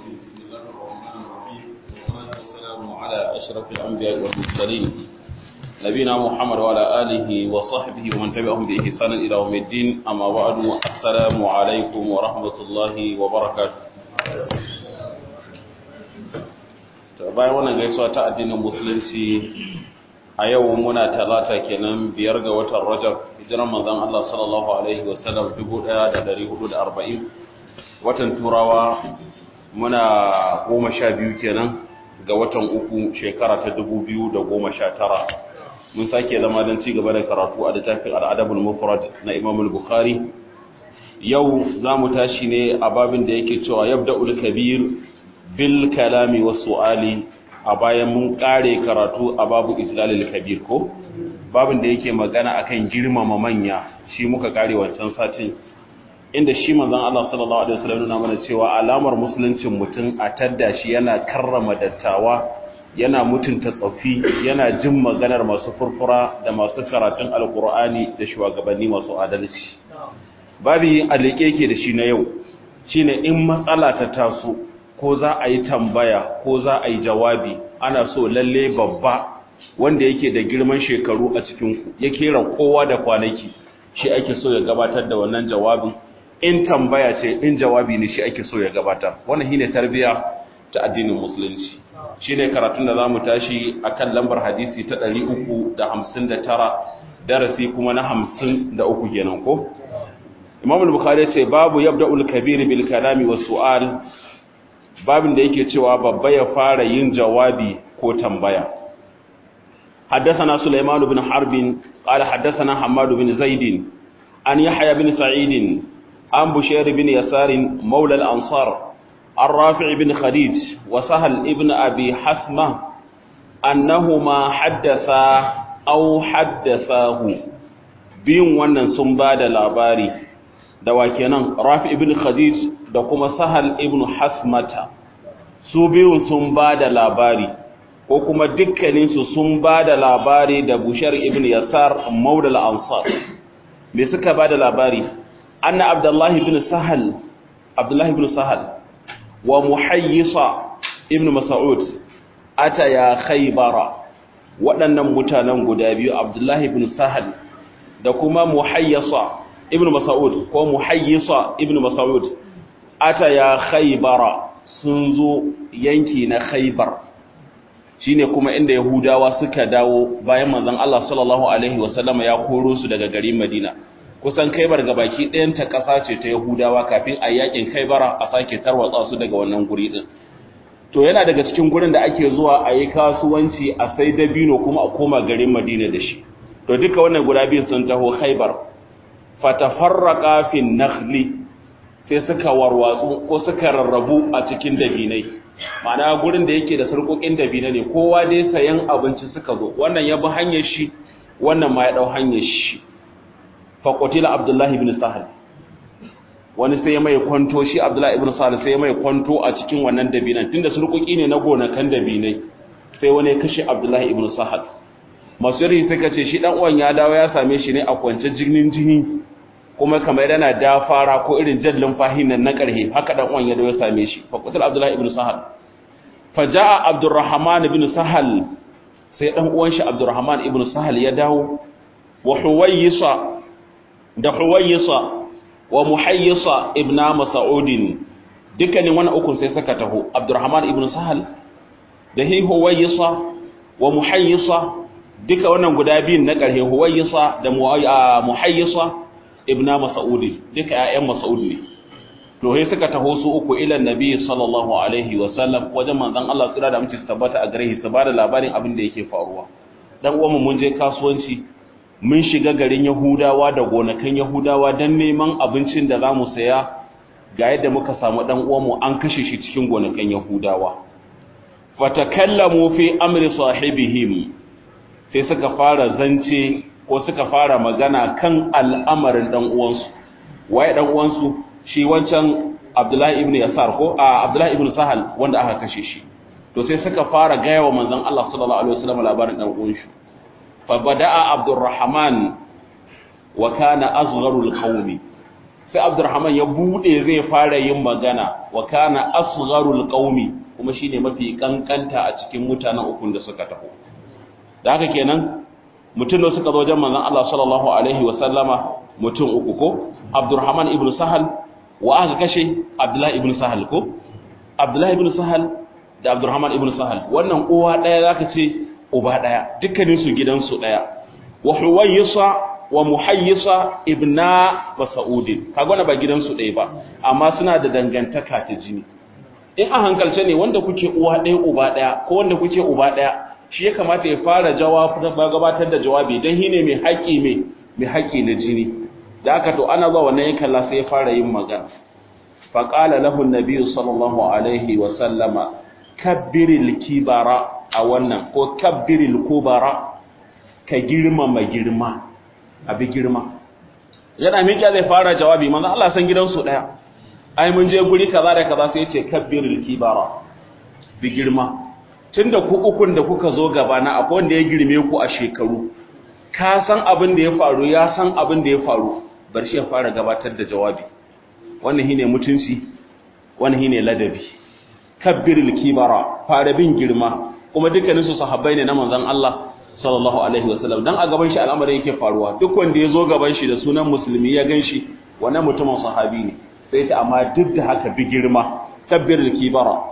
بسم الله الرحمن الرحيم والصلاة والسلام على أشرف الأنبياء والمرسلين نبينا محمد وعلى آله وصحبه ومن تبعهم بإحسان إلى يوم الدين أما بعد السلام عليكم ورحمة الله وبركاته bayan wannan gaisuwa ta addinin musulunci a yau muna talata kenan biyar ga watan rajab hijiran manzon Allah sallallahu alaihi wasallam 1440 watan turawa muna goma sha biyu kenan ga watan uku shekara ta dubu biyu da goma sha tara mun sake zama don ci gaba da karatu a littafin al'adabul mufrad na imam bukhari yau za mu tashi ne a babin da yake cewa yabda'ul kabir bil kalami wa su'ali a bayan mun kare karatu a babu islalil kabir ko babin da yake magana akan girmama manya shi muka kare wancan satin inda shi manzon Allah sallallahu alaihi wasallam nuna mana cewa alamar musuluncin mutum a tadda shi yana karrama dattawa yana mutunta tsofi yana jin maganar masu furfura da masu karatun alkur'ani da shugabanni masu adalci babi alike yake da shi na yau shine in matsala ta taso ko za a yi tambaya ko za a yi jawabi ana so lalle babba wanda yake da girman shekaru a cikin ku ya kera kowa da kwanaki shi ake so ya gabatar da wannan jawabin in tambaya ce in jawabi ne shi ake so ya gabatar wannan shine tarbiya ta addinin musulunci shine karatun da zamu tashi akan lambar hadisi ta 359 darasi kuma na 53 kenan ko Imam al-Bukhari ce babu yabda'ul kabir bil kalami was su'al babin da yake cewa babba ya fara yin jawabi ko tambaya حدثنا سليمان بن حرب قال حدثنا حماد بن زيد عن يحيى بن سعيد عن بشير بن يسار مولى الأنصار عن رافع بن خديج وسهل ابن أبي حسمة أنهما حدثا أو حدثاه بين wannan sun ba da labari da wakenan rafi ibn khadij da kuma sahal ibn hasmata su biyun sun ba da labari ko kuma dukkaninsu sun ba da labari da bushar ibn yasar maudal ansar me suka ba da labari أن عبد الله بن سهل عبد الله بن سهل ومحيصة ابن مسعود أتيا خيبر waɗannan mutanen guda biyu Abdullahi ibn Sahal da kuma Muhayyisa ibn Mas'ud ko Muhayyisa ibn Mas'ud ata ya Khaybara sun zo yanki na Khaybar shine kuma inda Yahudawa suka dawo bayan manzon Allah sallallahu alaihi wasallama ya koro su daga garin Madina kusan kaibar ga baki ɗayan ta ƙasa ce ta Yahudawa kafin a yakin kaibara a sake tarwatsa su daga wannan guri din to yana daga cikin gurin da ake zuwa a yi kasuwanci a sai dabino kuma a koma garin Madina da shi to duka wannan guda biyu sun taho Khaibar fatafarraqa fi nakhli sai suka warwatsu ko suka rarrabu a cikin dabinai ma'ana gurin da yake da sarkokin dabina ne kowa dai sayan abinci suka zo wannan ya bi hanyar shi wannan ma ya dau hanyar shi faƙotila abdullahi ibn sahal wani sai mai kwanto shi abdullahi ibn sahal sai mai kwanto a cikin wannan dabinan tunda surkuki ne na gonakan dabinai sai wani ya kashe abdullahi ibn sahal masu yari suka ce shi dan uwan ya dawo ya same shi ne a kwance jinin jini kuma kamar yana dafara ko irin jallin fahinan na karhe haka dan uwan ya dawo ya same shi faƙotila abdullahi ibn sahal faja'a abdurrahman ibn sahal sai dan uwan shi abdurrahman ibn sahal ya dawo wa huwayisa da Huwayyisa wa Muhayyisa ibn Mas'udin dukkanin wannan ukun sai suka taho Abdurrahman ibn Sahal da hi Huwayyisa wa Muhayyisa duka wannan guda biyun na ƙarhe Huwayyisa da Muhayyisa ibn Mas'udin duka ƴaƴan Mas'ud ne to sai suka taho su uku ila Nabi sallallahu alaihi wa sallam wajen manzon Allah tsira da muke tabbata a gare shi su bada labarin abin da yake faruwa dan uwan mun je kasuwanci mun shiga garin Yahudawa da gonakan Yahudawa don neman abincin da za mu saya ga yadda muka samu ɗan uwanmu an kashe shi cikin gonakan Yahudawa. Fatakallamu fi amri sahibihim sai suka fara zance ko suka fara magana kan al'amarin ɗan uwansu. Waye ɗan uwansu shi wancan Abdullahi ibn Yasar ko a Abdullahi ibn Sahal wanda aka kashe shi. To sai suka fara gaya wa manzon Allah sallallahu alaihi wasallam labarin ɗan uwansu. فبدأ عبد الرحمن وكان أصغر القوم sai Abdurrahman ya bude zai fara yin magana wa kana asgharul qaumi kuma shine mafi kankanta a cikin mutanen ukun da suka taho da haka kenan mutum da suka zo wajen manzon Allah sallallahu alaihi wa sallama mutum uku ko Abdurrahman ibn Sahal wa aka kashe Abdullah ibn Sahal ko Abdullah ibn Sahal da Abdurrahman ibn Sahal wannan uwa daya zaka ce uba daya dukkanin su gidansu daya wa Huwaysa wa Muhayyisa ibna Mas'ud kaga wannan ba gidansu daya ba amma suna da dangantaka ta jini in a hankalce ne wanda kuke uwa daya uba daya ko wanda kuke uba daya shi ya kamata ya fara gabatar da jawabi don shi ne mai haƙi mai mai haƙi na jini da aka to ana zuwa wannan yankan la sai ya fara yin magana faƙala lahu nabiyyu sallallahu alaihi wa sallama kabbiril kibara a wannan ko kabbiril kubara ka girmama girma abi girma yana miƙa zai fara jawabi manzo Allah san gidansu daya ai mun je guri kaza da kaza sai ya ce kabbiril kibara bi girma tunda ku ukun da kuka zo gaba na akwai wanda ya girme ku a shekaru ka san abin da ya faru ya san abin da ya faru bar shi ya fara gabatar da jawabi wannan shine mutunci wannan shine ladabi kabbiril kibara fara bin girma kuma dukkanin su sahabbai ne na manzon Allah sallallahu alaihi wasallam dan a gaban shi al'amari yake faruwa duk wanda ya zo gaban shi da sunan musulmi ya ganshi wannan mutumin sahabi ne sai ta amma duk da haka bi girma kabbiril kibara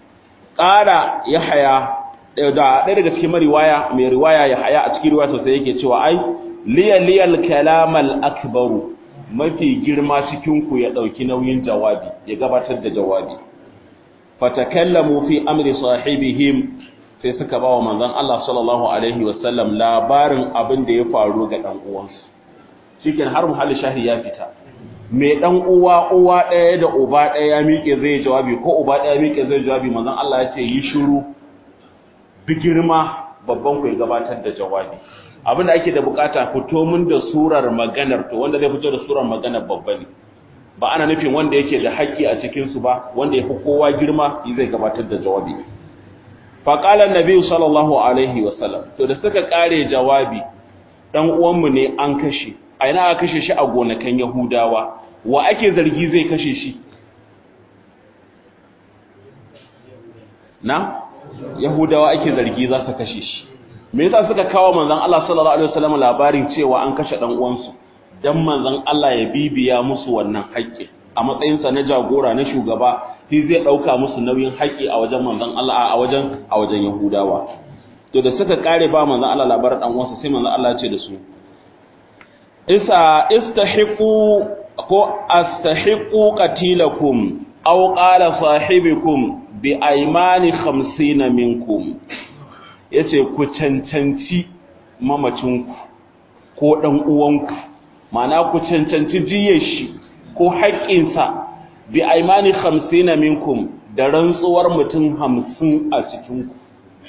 ƙara ya haya da ɗaya daga cikin mariwaya mai riwaya ya haya a cikin riwaya sosai yake cewa ai liya liyal kalamal akbaru mafi girma cikin ku ya ɗauki nauyin jawabi ya gabatar da jawabi fatakallamu fi amri sahibihim sai suka ba wa manzon Allah sallallahu alaihi wasallam labarin abin da ya faru ga dan uwansu cikin har muhalli shahi ya fita mai dan uwa uwa ɗaya da uba ɗaya ya miƙe zai jawabi ko uba ɗaya miƙe zai jawabi manzon Allah ya ce yi shiru bi girma babban ku ya gabatar da jawabi abin da ake da bukata fito mun da surar maganar to wanda zai fito da surar maganar babba ne ba ana nufin wanda yake da haƙƙi a cikin su ba wanda ya fi kowa girma zai gabatar da jawabi fa qala annabi sallallahu alaihi wasallam to da suka kare jawabi dan uwanmu ne an kashe a ina aka kashe shi a gonakan Yahudawa wa ake zargi zai kashe shi na Yahudawa ake zargi za su kashe shi me yasa suka kawo manzon Allah sallallahu alaihi wasallam labarin cewa an kashe dan uwansu dan manzon Allah ya bibiya musu wannan haƙƙi a matsayin sa na jagora na shugaba shi zai dauka musu nauyin haƙƙi a wajen manzon Allah a wajen a wajen Yahudawa to da suka kare ba manzon Allah labarin dan uwansa sai manzon Allah ya ce da su isa istahiqu ko astahiqu qatilakum aw qala sahibikum bi aymani 50 minkum yace ku cancanci mamacinku ko dan uwanku ma'ana ku cancanci jiyar shi ko haƙƙinsa bi aymani 50 minkum da rantsuwar mutum 50 a cikin ku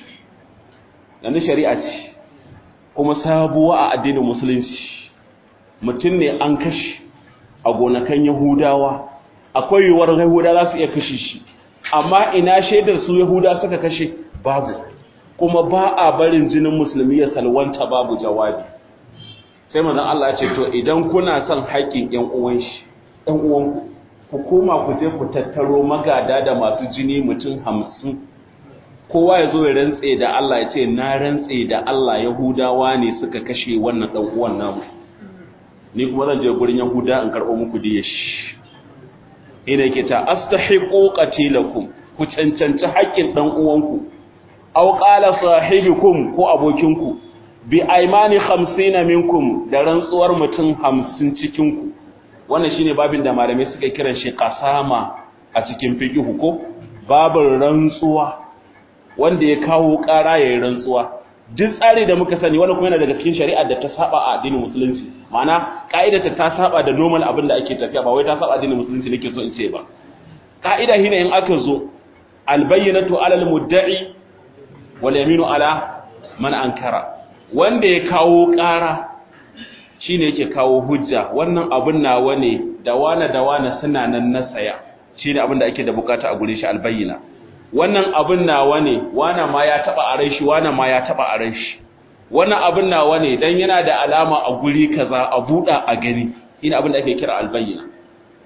dan shari'a ce kuma sabuwa a addinin musulunci mutum ne an kashe a gonakan Yahudawa akwai yiwuwar Yahuda za su iya kashe shi amma ina shaidar su Yahuda suka kashe babu kuma ba a barin jinin musulmi ya salwanta babu jawabi sai manzon Allah ya ce to idan kuna son haƙƙin ƴan uwan shi ƴan uwanku ku koma ku je ku tattaro magada da masu jini mutum hamsin kowa ya zo ya rantse da Allah ya ce na rantse da Allah Yahudawa ne suka kashe wannan ɗan uwan namu ni kuma zan je gurin Yahuda in karɓo muku diya shi ina yake ta astahiqu qatilakum ku cancanci haƙƙin dan uwanku aw qala sahibikum ko abokinku bi aymani 50 minkum da rantsuwar mutum 50 cikin ku wannan shine babin da malamai suka kiran shi qasama a cikin fiqh ko babin rantsuwa wanda ya kawo ƙara yayin rantsuwa duk tsari da muka sani wani kuma yana daga cikin shari'ar da ta saba a addinin musulunci ma'ana ka'idata ta saba da normal abin da ake tafiya ba wai ta saba addinin musulunci nake so in ce ba ka'ida shine in aka zo albayyinatu alal mudda'i wal yaminu ala man ankara wanda ya kawo ƙara shine yake kawo hujja wannan abin nawa ne da wana da wana suna nan na tsaya shine abin da ake da bukata a gure shi albayyina wannan abin nawa ne wana ma ya taba a shi wana ma ya taba a shi wannan abin nawa ne dan yana da alama a guri kaza a buda a gani ina abin da ake kira albayyina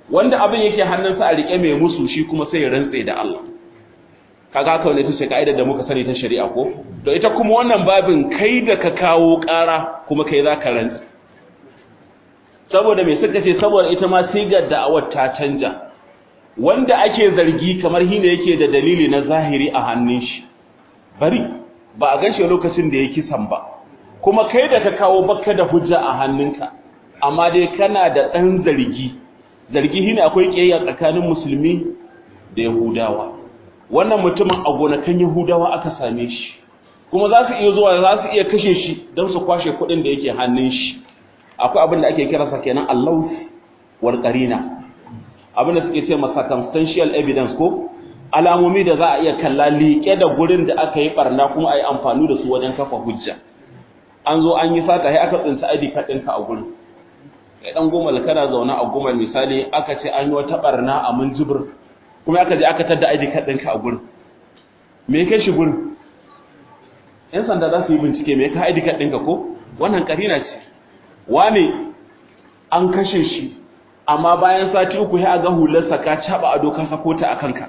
wanda abin yake hannunsa a rike mai musu shi kuma sai ya rantse da Allah kaga haka ne tace kaidar da muka sani ta shari'a ko to ita kuma wannan babin kai da ka kawo ƙara kuma kai zaka rantse saboda me suka ce saboda ita ma sigar da'awar ta canja wanda ake zargi kamar hine yake da dalili na zahiri a hannun shi bari ba a ganshi lokacin da ya kisan ba kuma kai da ka kawo baka da hujja a hannunka amma dai kana da ɗan zargi zargi shine akwai ƙiyayya tsakanin musulmi da yahudawa wannan mutumin a gonakan yahudawa aka same shi kuma za su iya zuwa za su iya kashe shi don su kwashe kuɗin da yake hannun shi akwai abin da ake kiransa kenan allauf wal qarina abin da suke ce masa circumstantial evidence ko alamomi da za a iya kalla liƙe da gurin da aka yi barna kuma a yi amfani da su wajen kafa hujja an zo an yi sata sai aka tsinci ID card ɗinka a gurin kai dan goma da kana zaune a goma misali aka ce an yi wata barna a munjibir kuma aka je aka tada ID card ɗinka a gurin me kai shi gurin yan sanda za su yi bincike me ka ID card ɗinka ko wannan karina ce wane an kashe shi amma bayan sati uku sai a ga hularsa ka caba ado ka sako ta a kanka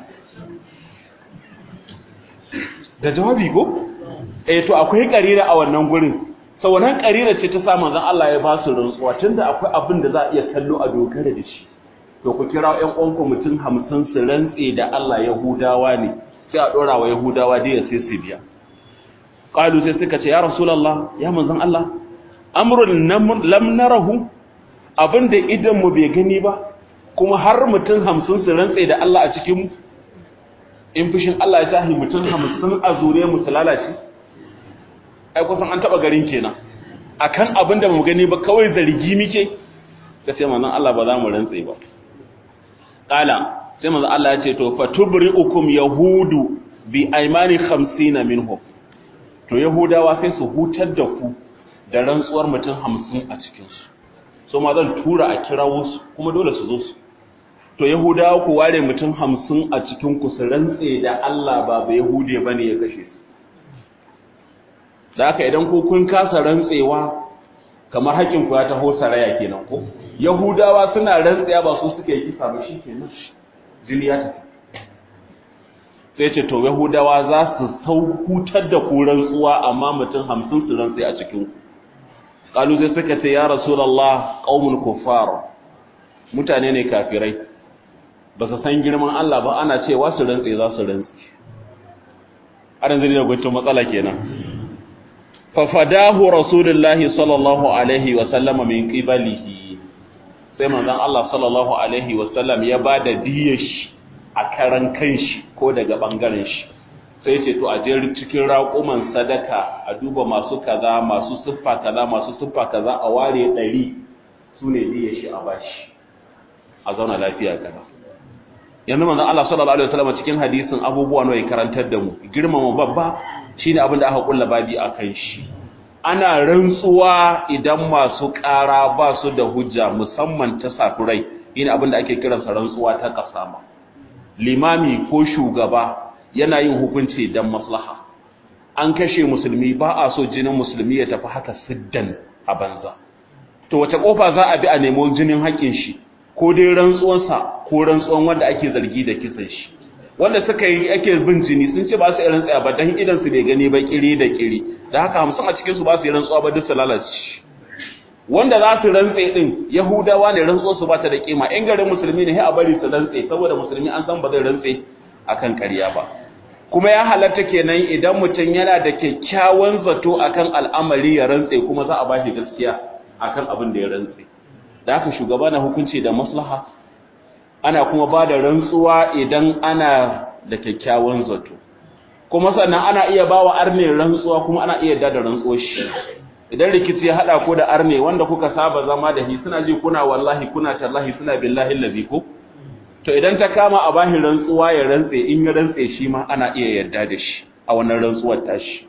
da jawabi ko eh to akwai karira a wannan gurin sau wannan karira ce ta sa manzon Allah ya ba su rantsuwa tunda akwai abin da za a iya kallo a dogara da shi to ku kira ƴan uwanku mutum hamsin su rantse da Allah Yahudawa ne sai a dora wa Yahudawa dai ya sai su biya qalu sai suka ce ya rasulullah ya manzon Allah amrun lam narahu abinda idan mu bai gani ba kuma har mutum hamsin su rantse da Allah a cikin mu in fushin Allah ya tahi mutum hamsin a zure mu su lalace ai kusan an taba garin kenan akan abinda mu gani ba kawai zargi muke ka ce manzon Allah ba za mu rantse ba qala sai manzon Allah ya ce to fatubri'ukum yahudu bi aymani 50 minhum to yahudawa sai su hutar da ku da rantsuwar mutum hamsin a cikinsu so ma zan tura a kirawo su kuma dole su zo su to yahudawa ku ware mutum hamsin a cikin ku su rantse da Allah ba ba yahude ba ne ya kashe su da haka idan ku kun kasa rantsewa kamar haƙin ku ya taho saraya kenan ko yahudawa suna rantsewa ba su suka yi kisa ba shi kenan jini ya tafi sai ce to yahudawa za su sau hutar da ku rantsuwa amma mutum hamsin su rantse a cikin ku kalu sai suka ce ya rasulullah qaumul kuffar mutane ne kafirai ba su san girman Allah ba ana cewa su rantse za su rantse aran zai da gwacin matsala kenan fa fadahu rasulullahi sallallahu alaihi wa sallama min qibalihi sai manzon Allah sallallahu alaihi wa sallam ya bada diyar shi a karan kanshi ko daga bangaren shi sai ce to a je cikin raƙuman sadaka a duba masu kaza masu siffa kaza masu siffa kaza a ware ɗari su ne diya shi a bashi a zauna lafiya kaza yanzu manzon Allah sallallahu alaihi wasallam cikin hadisin abubuwa nawa ya karantar da mu girmama babba shine abin da aka kulla babi akan shi ana rantsuwa idan masu ƙara ba su da hujja musamman ta safurai ina abin da ake kiransa rantsuwa ta kasama limami ko shugaba yana yin hukunci don maslaha an kashe musulmi ba a so jinin musulmi ya tafi haka siddan a banza to wace kofa za a bi a nemo jinin haƙin shi ko dai rantsuwansa ko rantsuwan wanda ake zargi da kisan shi wanda suka yi ake bin jini sun ce ba su irin tsaya ba dan idan su bai gani ba kiri da kiri da haka hamsin a cikin su ba su yi rantsuwa ba duk su lalace wanda za su rantse din yahudawa ne rantsuwar su ba ta da kima in garin musulmi ne sai a bari su rantse saboda musulmi an san ba zai rantse akan ƙarya ba kuma ya halatta kenan idan mutum yana da kyakkyawan zato akan al'amari ya rantse kuma za a ba shi gaskiya akan abin da ya rantse da haka shugaba na hukunci da maslaha ana kuma ba da rantsuwa idan ana da kyakkyawan zato kuma sannan ana iya ba wa arne rantsuwa kuma ana iya da rantsuwar shi idan rikici ya hada ko da arne wanda kuka saba zama da shi suna ji kuna wallahi kuna tallahi suna billahi allazi ko to idan ta kama a bahi rantsuwa ya rantse in ya rantse shi ma ana iya yarda da shi a wannan rantsuwar tashi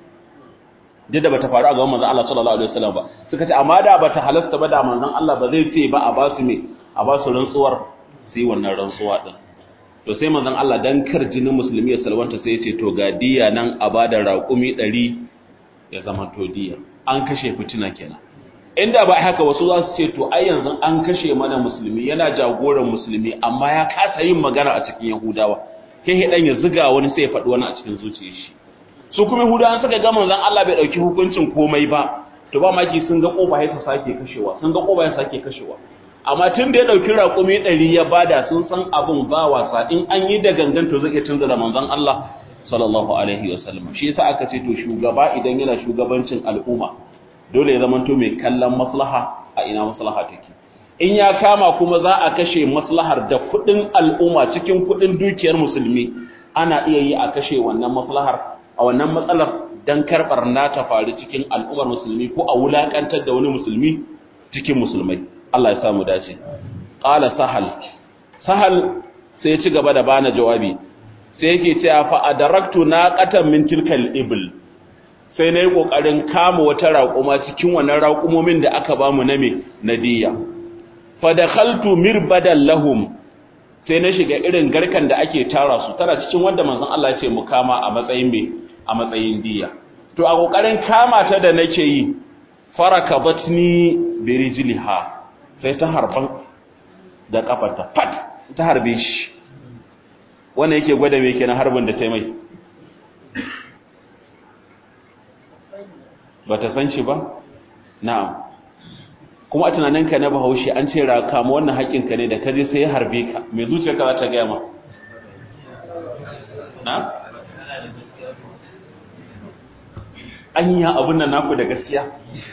duk da bata faru a gaban manzon Allah sallallahu alaihi wasallam ba suka ce amma da bata halasta ba da manzon Allah ba zai ce ba a ba su me a ba su rantsuwar sai wannan rantsuwa din to sai manzon Allah dan kar jinin musulmi ya salwanta sai ya ce to ga diya nan a bada raƙumi 100 ya zama to diya an kashe fitina kenan inda ba haka wasu za su ce to ai yanzu an kashe mana musulmi yana jagoran musulmi amma ya kasa yin magana a cikin yahudawa sai dan ya ziga wani sai ya faɗi wani a cikin zuciyar shi su kuma yahudawan suka ga manzon Allah bai dauki hukuncin komai ba to ba maki sun ga kofa sai su sake kashewa sun ga kofa sai sake kashewa amma tun da ya dauki raƙumi ɗari ya bada sun san abin ba wasa in an yi da gangan to zai iya canza da manzon Allah sallallahu alaihi wasallam shi yasa aka ce to shugaba idan yana shugabancin al'umma dole ya zamanto mai kallon maslaha a ina maslaha take in ya kama kuma za a kashe maslahar da kudin al'umma cikin kudin dukiyar musulmi ana iya yi a kashe wannan maslahar a wannan matsalar dan karbar na ta faru cikin al'ummar musulmi ko a wulakantar da wani musulmi cikin musulmai Allah ya samu dace qala sahal sahal sai ya ci gaba da bana jawabi sai yake cewa fa adaraktu naqatan min tilkal ibl sai na yi ƙoƙarin kama wata raƙuma cikin wannan raƙumomin da aka ba mu na me na diya fadakhaltu mirbadan lahum sai na shiga irin garkan da ake tara su tana cikin wanda manzon Allah ya ce mu kama a matsayin me a matsayin diya to a ƙoƙarin kama ta da nake yi farakabatni birijliha sai ta harban da kafarta fat ta harbe shi wannan yake gwada me kenan harbin da ta mai ba ta san shi ba na'am kuma a tunaninka na bahaushe an ce raka ma wannan haƙinka ne da ka je sai ya harbe ka mai zuciyarka za ta gaya ma na anya abun nan naku da gaskiya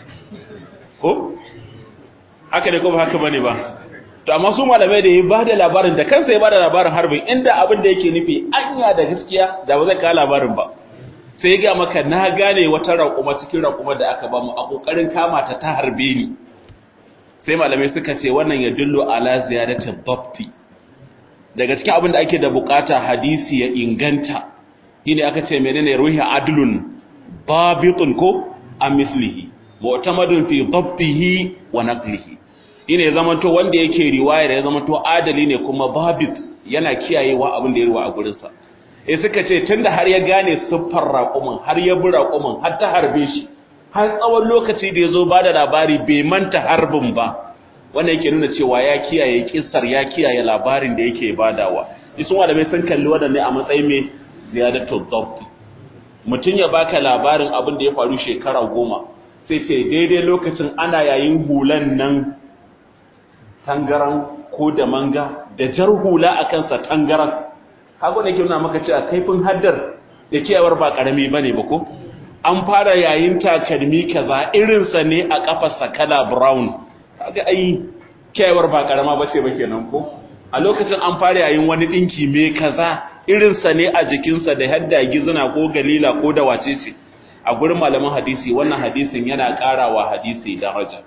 ko haka ne ko ba haka bane ba to amma su malamai da ya ba da labarin da kansa ya ba da labarin harbin inda abin da yake nufi anya da gaskiya da ba zai kawo labarin ba sai ya ga maka na gane wata raƙuma cikin raƙuma da aka ba mu a ƙoƙarin kama ta ta harbe ni sai malamai suka ce wannan ya dullo ala ziyadatin dabti daga cikin abin da ake da bukata hadisi ya inganta shine aka ce menene ruhi adlun babitun ko a mislihi mu'tamadun fi dabtihi wa naqlihi shine ya zamanto wanda yake riwayar ya zamanto adali ne kuma babit yana kiyayewa abin da ya ruwa a gurinsa e suka ce tunda har ya gane siffar raƙumin har ya bi raƙumin har ta harbe shi har tsawon lokaci da ya zo ba da labari bai manta harbin ba wannan yake nuna cewa ya kiyaye kissar ya kiyaye labarin da yake badawa isun malamai sun kalli waɗanne a matsayin mai ziyadatul dhabt mutum ya baka labarin abin da ya faru shekara goma sai ce daidai lokacin ana yayin hulan nan tangaran ko da manga da jar hula a kansa tangaran kago ne ke nuna maka cewa kaifin haddar da kiyawar ba karami bane ba ko an fara yayin takalmi kaza irinsa ne a kafarsa kala brown kaga ai kiyawar ba karama bace ba kenan ko a lokacin an fara yayin wani dinki me kaza irinsa ne a jikinsa da hadda gizuna ko galila ko da wacece a gurin malaman hadisi wannan hadisin yana karawa hadisi daraja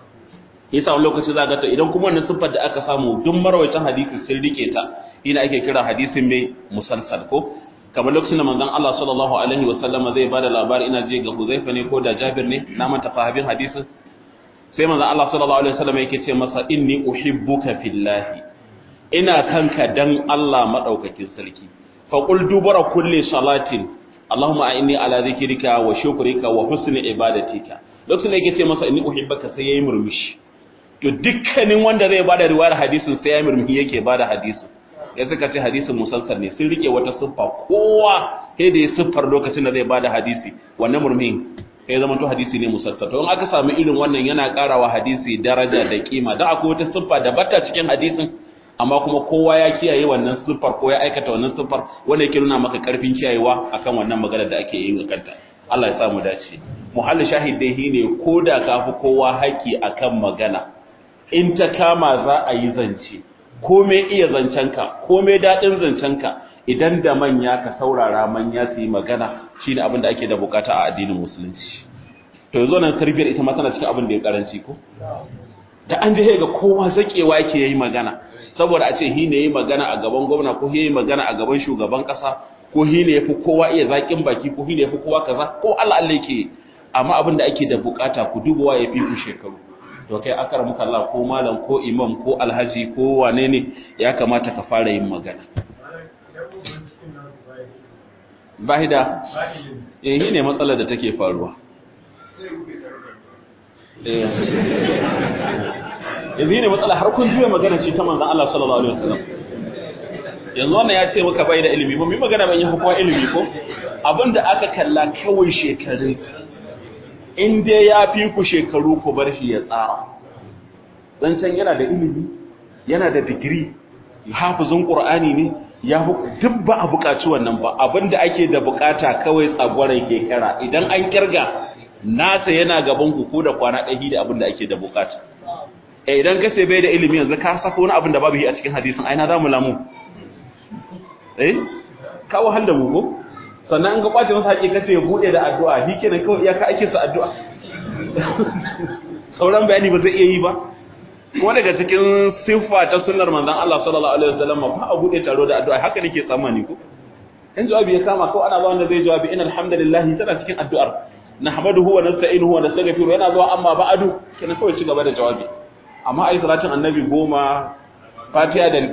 yasa wani lokaci za ga ta idan kuma wannan siffar da aka samu duk marawaitan hadisi sun rike ta ina ake kira hadisin mai musalsal ko kamar lokacin da manzon Allah sallallahu alaihi wa sallama zai bada labari ina je ga Huzaifa ne ko da Jabir ne na manta sahabin hadisin sai manzon Allah sallallahu alaihi wa sallama yake ce masa inni uhibbuka fillahi ina kanka dan Allah madaukakin sarki fa qul dubara kulli salatin Allahumma inni ala zikrika wa shukrika wa husni ibadatika lokacin da yake ce masa inni uhibbuka sai yayi murmushi to dukkanin wanda zai bada riwayar hadisin sai ya murmushi yake bada hadisin ya suka ce hadisin musalsal ne sun rike wata siffa kowa sai da ya siffar lokacin da zai bada hadisi wannan murmin sai ya zama to hadisi ne musalsal to in aka samu irin wannan yana karawa hadisi daraja da kima dan akwai wata siffa da bata cikin hadisin amma kuma kowa ya kiyaye wannan siffar ko ya aikata wannan siffar wanda yake nuna maka karfin kiyayewa akan wannan magana da ake yi kanta Allah ya sa mu dace muhalli shahid dai shine koda kafi kowa haƙi akan magana in ta kama za a yi zance komai iya zancenka komai daɗin zancenka idan da manya ka saurara manya su yi magana shi ne abin da ake da bukata a addinin musulunci to yanzu nan tarbiyyar ita ma tana cikin abin da ya karanci ko da an je ga kowa zakewa yake yayi magana saboda a ce hi ne yayi magana a gaban gwamna ko hi yayi magana a gaban shugaban kasa ko hi ne yafi kowa iya zakin baki ko hi ne yafi kowa kaza ko Allah Allah yake amma abin da ake da bukata ku dubawa ya fi ku shekaru to kai akar muka Allah ko malam ko imam ko alhaji ko wane ne ya kamata ka fara yin magana bahida eh ne matsalar da take faruwa yanzu ne matsala har kun juya magana ce ta manzon Allah sallallahu alaihi wasallam yanzu wannan ya ce maka bai da ilimi ba mu magana ban yi hukuma ilimi ko abinda aka kalla kawai shekaru in dai ya fi ku shekaru ku bar shi ya tsara zancen yana da ilimi yana da digiri hafizin qur'ani ne ya duk ba a buƙaci wannan ba abinda ake da buƙata kawai tsagwarai ke kira idan an kirga nasa yana gaban ku ko da kwana ɗaya da abinda ake da buƙata eh idan ka ce bai da ilimi yanzu ka saka wani abin da babu yi a cikin hadisin aina za mu lamu eh ka wahal da mu ko sannan an ga kwace masa haƙi kace ya bude da addu'a shi kenan kawai iyaka ake sa addu'a sauran bayani ba zai iya yi ba kuma daga cikin siffa ta sunnar manzon Allah sallallahu alaihi wasallam ba a bude taro da addu'a haka nake tsammani ko in jawabi ya kama ko ana zuwa wanda zai jawabi inna alhamdulillah tana cikin addu'ar nahmaduhu wa nasta'inuhu wa nastaghfiruhu yana zuwa amma ba'adu kenan kawai ci gaba da jawabi amma ai salatin annabi goma fatiha da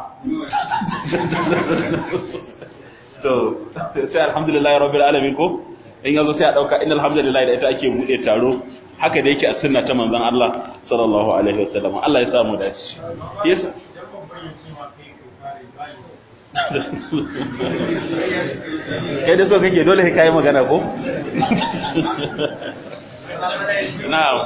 to sai alhamdulillah rabbil alamin ko in yazo sai a dauka innal hamdalillah da ita ake bude taro haka da yake a sunna ta manzon Allah sallallahu alaihi wasallam Allah ya samu dace yes kai da so kake dole kai magana ko na'am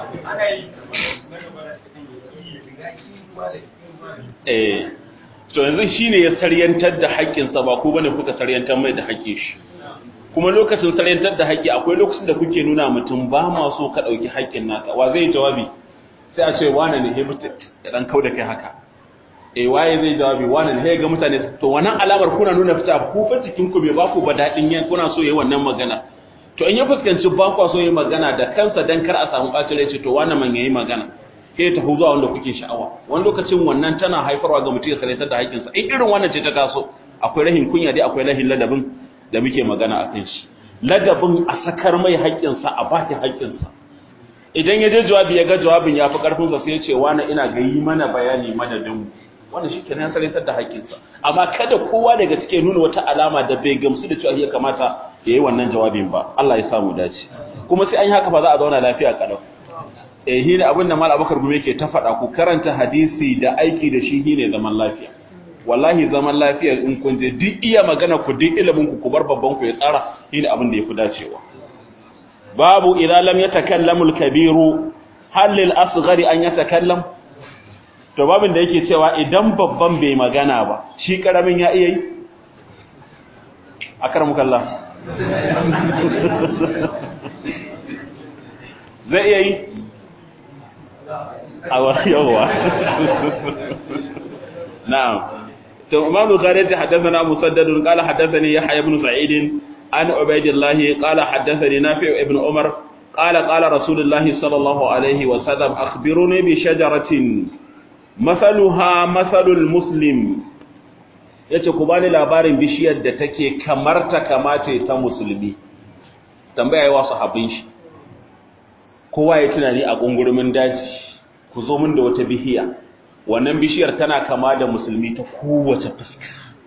eh to yanzu shine ya saryantar da haƙƙinsa ba ku bane kuka saryantar mai da haƙƙin shi kuma lokacin saryantar da haƙƙi akwai lokacin da kuke nuna mutum ba ma so ka ɗauki haƙƙin naka wa zai jawabi sai a ce wane ne he mutu ya dan kauda kai haka eh waye zai jawabi wane ne he ga mutane to wannan alamar kuna nuna fita ku fa cikin ku bai ba ku ba dadin yan kuna so yayi wannan magana to in ya fuskanci ba ku so yayi magana da kansa dan kar a samu bacin rai ce to wannan man yayi magana sai ta zuwa wanda kuke sha'awa wani lokacin wannan tana haifarwa ga mutum ya sarrafa da haƙƙinsa in irin wannan ce ta taso akwai rahin kunya dai akwai rahin ladabin da muke magana a kan shi ladabin a sakar mai haƙƙinsa a baki haƙƙinsa idan ya je jawabi ya ga jawabin ya fi ƙarfinsa sai ya ce wani ina ga yi mana bayani madadin mu wannan shi kenan ya sarrafa da haƙƙinsa amma kada kowa daga cikin nuna wata alama da bai gamsu da cewa ya kamata ya yi wannan jawabin ba Allah ya samu dace kuma sai an yi haka ba za a zauna lafiya kalau eh shi ne abin da mal abakar gume ke ta faɗa ku karanta hadisi da aiki da shi shi ne zaman lafiya wallahi zaman lafiya in kun je duk iya magana ku duk ilimin ku ku bar babban ku ya tsara shi ne abin da yafi dacewa babu idza lam yatakallamu al-kabiru hal lil asghari an yatakallam to babin da yake cewa idan babban bai magana ba shi karamin ya iya yi akramukallah zai iya yi yawa na'am to imam bukhari ta haddathana musaddad qala haddathani yahya ibn sa'id an ubaydillah qala haddathani nafi' ibn umar qala qala rasulullah sallallahu alaihi wa sallam akhbiruni bi shajaratin mathaluha mathalul muslim yace ku bani labarin bishiyar da take kamar ta kamace ta musulmi tambaya yawa sahabbin shi kowa ya tunani a gungurumin daji ku zo min da wata bishiya wannan bishiyar tana kama da musulmi ta kowace fuska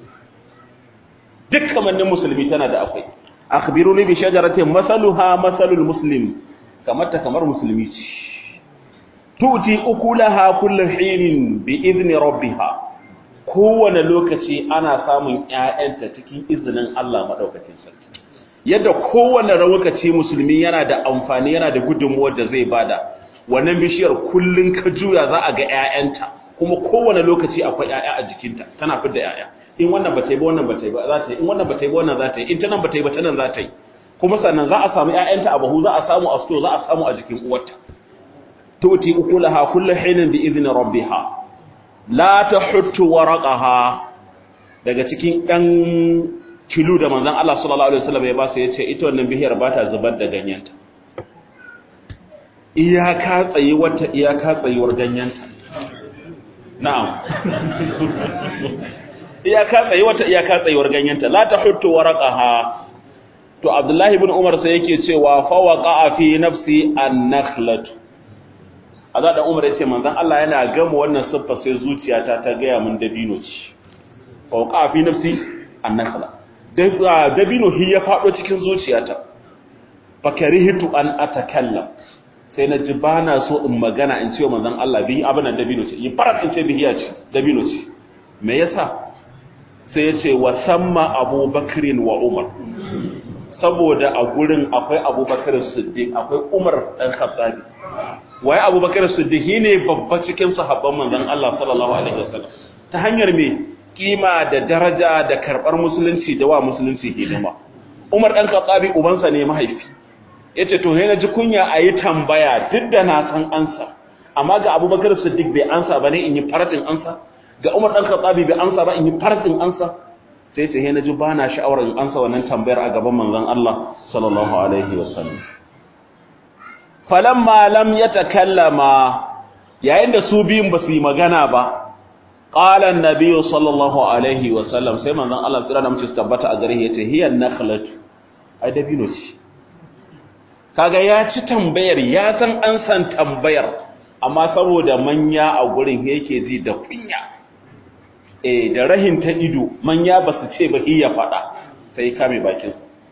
duk kamannin musulmi tana da akwai akhbiruni bi shajaratin masaluha masalul muslim kamar ta kamar musulmi ce tuti ukulaha kullu hinin bi izni rabbiha kowane lokaci ana samun ƴaƴanta cikin izinin Allah madaukakin sarki yadda kowane lokaci musulmi yana da amfani yana da gudunmuwar da zai bada wannan bishiyar kullun ka juya za a ga ƴaƴanta kuma kowane lokaci akwai ƴaƴa a jikinta tana fidda ƴaƴa in wannan ba ta yi ba wannan ba ta yi ba za ta yi in wannan ba ta yi ba wannan za ta yi in ta nan ba ta yi ba ta nan za ta yi kuma sannan za a samu ƴaƴanta a bahu za a samu a sto za a samu a jikin uwarta tuti ukulaha kullu hinin bi idni rabbiha la tahuttu waraqaha daga cikin ɗan kilu da manzon Allah sallallahu alaihi wasallam ya ba su yace ita wannan bishiyar ba ta zubar da ganyenta iyaka tsayi wata iyaka tsayuwar ganyenta na'am iyaka tsayi wata iyaka tsayuwar ganyenta la tahuttu waraqaha to Abdullahi ibn Umar sai yake cewa fa waqa'a fi nafsi an-nakhlatu azza da Umar yace manzon Allah yana gama wannan siffa sai zuciyata ta gaya mun dabino ce fa waqa'a fi nafsi an-nakhla dabino hi ya fado cikin zuciyata fa karihitu an atakallam sai na ji ba na so in magana in ce wa manzon Allah bihi abin da dabino ce yi farat in ce bihiya ce dabino ce me yasa sai ya ce wa samma abubakrin wa umar saboda a gurin akwai abubakar siddiq akwai umar dan khattabi waye abubakar siddiq ne babba cikin sahabban manzon Allah sallallahu alaihi wasallam ta hanyar me kima da daraja da karbar musulunci da wa musulunci hidima umar dan khattabi ubansa ne mahaifi yace to sai na ji kunya ayi tambaya duk da na san ansa amma ga abubakar siddiq bai ansa bane in yi faratin ansa ga umar dan khattabi bai ansa ba in yi faratin ansa sai ce na ji ba na sha'awar in ansa wannan tambayar a gaban manzon Allah sallallahu alaihi wasallam falamma lam yatakallama yayin da su biyun ba su yi magana ba qala an-nabiy sallallahu alaihi wasallam sai manzon Allah tsira da mutum tabbata a gare yace hiya nakhlatu ai dabino ce kaga ya ci tambayar ya san an san tambayar amma saboda manya a gurin yake ji da kunya eh da rahin ta ido manya ba su ce ba iya faɗa sai kame bakin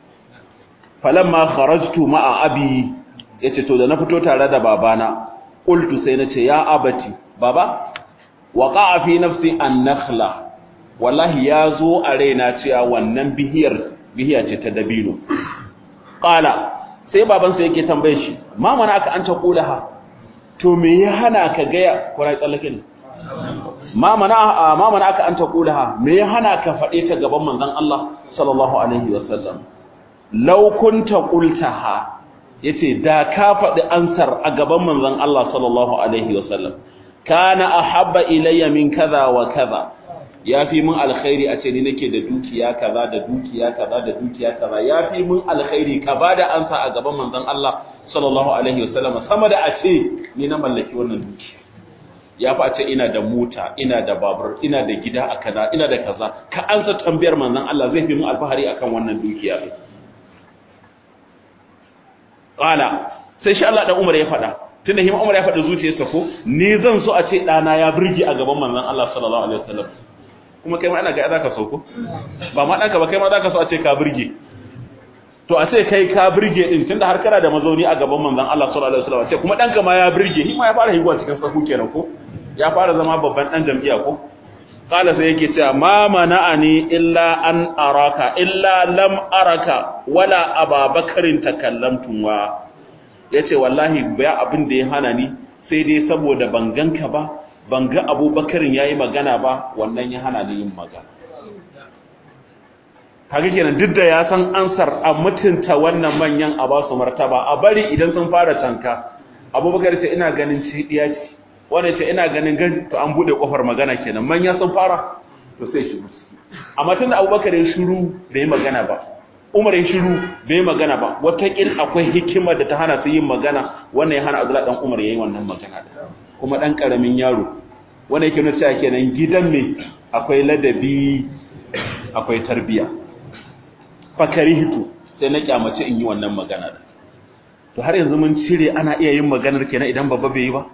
falamma kharajtu ma'a abi yace to da na fito tare da babana qultu sai nace ya abati baba waqa'a fi nafsi an-nakhla wallahi yazo a raina cewa wannan bihiyar bihiya ce ta dabino qala sai baban sa yake tambaye shi ma mana aka an ta kulaha to me ya hana ka ga kurai tsallake ne ma mana ma mana aka an taqulaha me ya hana ka fade ta gaban manzon Allah sallallahu alaihi wasallam law kunta qultaha yace da ka fadi ansar a gaban manzon Allah sallallahu alaihi wasallam kana ahabba ilayya min kaza wa kaza yafi mun alkhairi a ce ni nake da dukiya kaza da dukiya kaza da dukiya kaza yafi mun alkhairi ka bada ansa a gaban manzon Allah sallallahu alaihi wasallam sama da a ce ni na mallaki wannan dukiya ya fa ce ina da mota ina da babur ina da gida a kaza ina da kaza ka ansa tambayar manzon Allah zai fi mun alfahari akan wannan dukiya ne qala sai shi Allah dan Umar ya faɗa tunda hima Umar ya faɗa zuciyarsa ko ni zan so a ce dana ya burge a gaban manzon Allah sallallahu alaihi wasallam kuma kai ma ina ga zaka so ko ba ma danka ba kai ma zaka so a ce ka burge to a ce kai ka burge din tunda har kana da mazauni a gaban manzon Allah sallallahu alaihi wasallam ce kuma danka ma ya burge shi ma ya fara higuwa cikin sahu kenan ko ya fara zama babban dan jam'iyya ko qala sai yake cewa ma mana'ani illa an araka illa lam araka wala ababakarin takallamtum wa yace wallahi ba abin da ya hana ni sai dai saboda ban ganka ba ban ga abubakarin yayi magana ba wannan ya hana ni yin magana kaga kenan duk da ya san ansar a mutunta wannan manyan a ba su martaba a bari idan sun fara tanka abubakar ce ina ganin ce diya ce wanda ce ina ganin gan to an bude kofar magana kenan manya sun fara to sai shiru amma tunda abubakar ya shiru bai magana ba umar ya shiru bai magana ba wataƙil akwai hikima da ta hana su yin magana wannan ya hana abdullahi dan umar yayi wannan magana kuma dan karamin yaro wanda yake nuna cewa kenan gidan me akwai ladabi akwai tarbiya fakarihtu sai na kyamace in yi wannan magana to har yanzu mun cire ana iya yin maganar kenan idan babba bai yi ba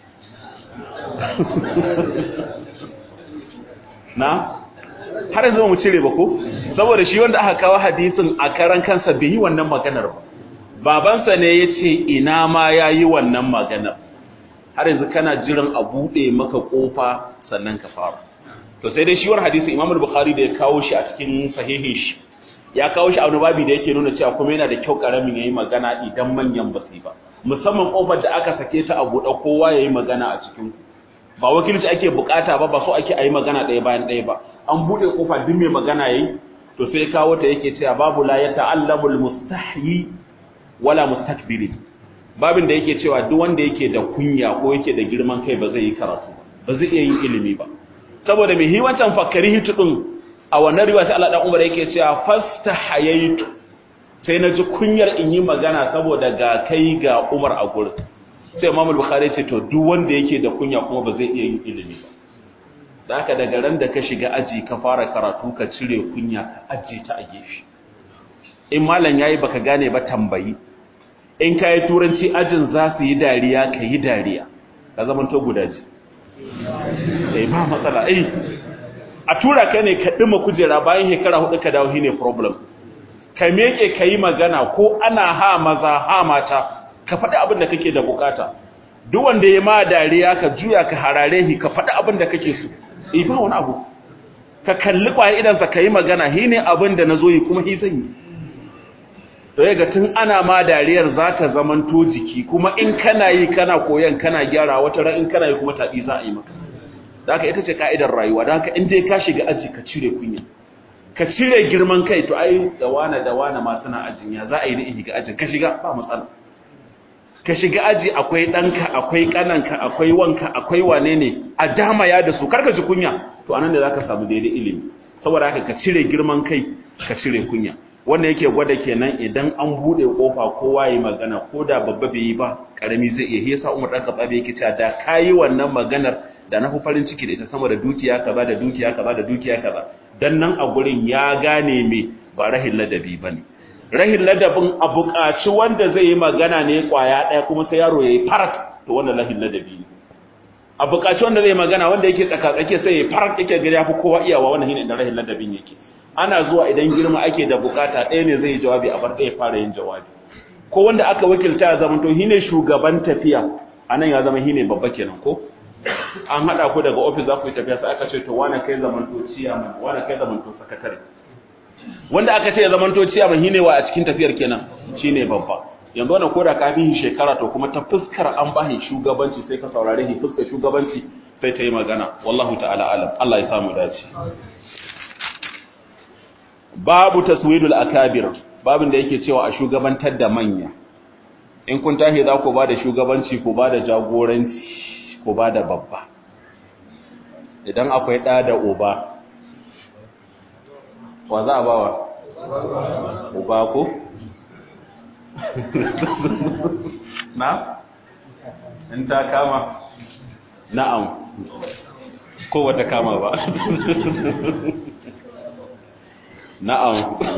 na har yanzu mu cire ba ko saboda shi wanda aka kawo hadisin a karan kansa bai yi wannan maganar ba babansa ne ya ce ina ma ya yi wannan maganar har yanzu kana jiran a buɗe maka ƙofa sannan ka fara to sai dai shi wani hadisin imamul bukhari da ya kawo shi a cikin sahihin shi ya kawo shi a wani babi da yake nuna cewa kuma yana da kyau karamin yayi magana idan manyan ba su ba musamman kofar da aka sake ta a buɗe kowa yayi magana a cikin ba wakilci ake bukata ba ba so ake ayi magana ɗaya bayan ɗaya ba an buɗe kofa duk mai magana yayi to sai kawo ta yake cewa babu la yata'allamu almustahyi wala mustakbiri babin da yake cewa duk wanda yake da kunya ko yake da girman kai ba zai yi karatu ba zai iya yin ilimi ba saboda mai hiwancan fakari hitu din a wannan riwaya ta Allah dan Umar yake cewa fastahayaitu sai na ji kunyar in yi magana saboda ga kai ga Umar a gurin sai Imam Bukhari ce to duk wanda yake da kunya kuma ba zai iya yin ilimi ba da haka daga ran da ka shiga aji ka fara karatu ka cire kunya ka aje ta a gefe in malam yayi baka gane ba tambayi in kai turanci ajin za su yi dariya ka yi dariya ka zama to gudaji eh ba matsala eh a tura ka ne ka ɗima kujera bayan shekara hudu ka dawo shine problem ka meke ka yi magana ko ana ha maza ha mata ka faɗi abin da kake da bukata duk wanda ya ma dariya ka juya ka harare shi ka faɗi abin da kake so eh ba wani abu ka kalli kwaye idan sa kai magana hi ne abin da nazo yi kuma hi zan yi to yaga tun ana ma dariyar za ta zamanto jiki kuma in kana yi kana koyan kana gyara wata ran in kana yi kuma tabi za a yi maka da haka ita ce ka'idar rayuwa da haka in dai ka shiga aji ka cire kunya ka cire girman kai to ai da wane da wane ma suna ajin ya za a yi da shiga ajin ka shiga ba matsala ka shiga aji akwai ɗanka akwai ƙananka akwai wanka akwai wane ne a dama ya da su karka ji kunya to anan da za ka samu daidai ilimi saboda haka ka cire girman kai ka cire kunya wanda yake gwada kenan idan an buɗe ƙofa kowa yi magana ko da babba bai yi ba ƙarami zai iya yasa umar ɗan kaɓa yake cewa da ka yi wannan maganar da na fi farin ciki da ita sama da dukiya kaza da dukiya kaza da dukiya kaza dan nan a gurin ya gane me ba rahin ladabi ba ne rahin ladabin a buƙaci wanda zai yi magana ne ƙwaya ɗaya kuma sai yaro ya yi farat to wannan rahin ladabi ne a buƙaci wanda zai magana wanda yake tsakatsake sai ya farat yake gari ya fi kowa iyawa wannan shine da rahin ladabin yake ana zuwa idan girma ake da bukata ɗaya ne zai yi jawabi a bar ɗaya fara yin jawabi ko wanda aka wakilta ya zama to shine shugaban tafiya anan ya zama shine babba kenan ko an haɗa ku daga ofis za ku yi tafiya sai aka ce to wane kai zamanto ciyaman wane kai zamanto sakatare wanda aka ce ya zamanto ciyaman shine wa a cikin tafiyar kenan shine babba yanzu wannan koda kafin shekara to kuma ta fuskar an bahi shugabanci sai ka saurare shi fuskar shugabanci sai ta yi magana wallahu ta'ala alam Allah ya samu dace babu taswidul akabir babin da yake cewa a shugabantar da manya in kun tashi za ku ba da shugabanci ku ba da jagoranci ku ba da babba idan akwai ɗa da uba wa za a bawa uba ko na in ta kama na'am ko wata kama ba na'am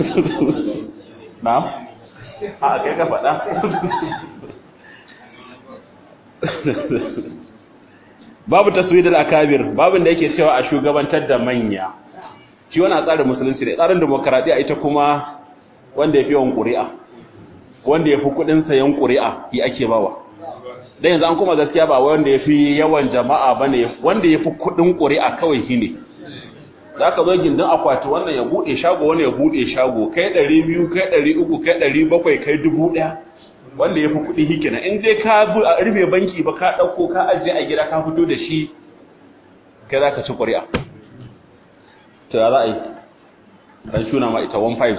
na'am a kai ka faɗa babu taswidul akabir babin da yake cewa a shugabantar da manya shi wani tsarin musulunci da tsarin demokaradiyya ita kuma wanda ya fi yawan ƙuri'a wanda ya fi kuɗin sayan ƙuri'a yi ake bawa da yanzu an kuma gaskiya ba wanda ya fi yawan jama'a ba ne wanda ya fi kuɗin ƙuri'a kawai shi ne za ka zo gindin akwati wannan ya buɗe shago wani ya buɗe shago kai ɗari biyu kai ɗari uku kai ɗari bakwai kai dubu ɗaya wanda ya fi kuɗi hikina in dai ka rufe banki ba ka ɗauko ka ajiye a gida ka fito da shi kai za ka ci ƙuri'a to ya za a yi ɗan shuna ma ita 1.5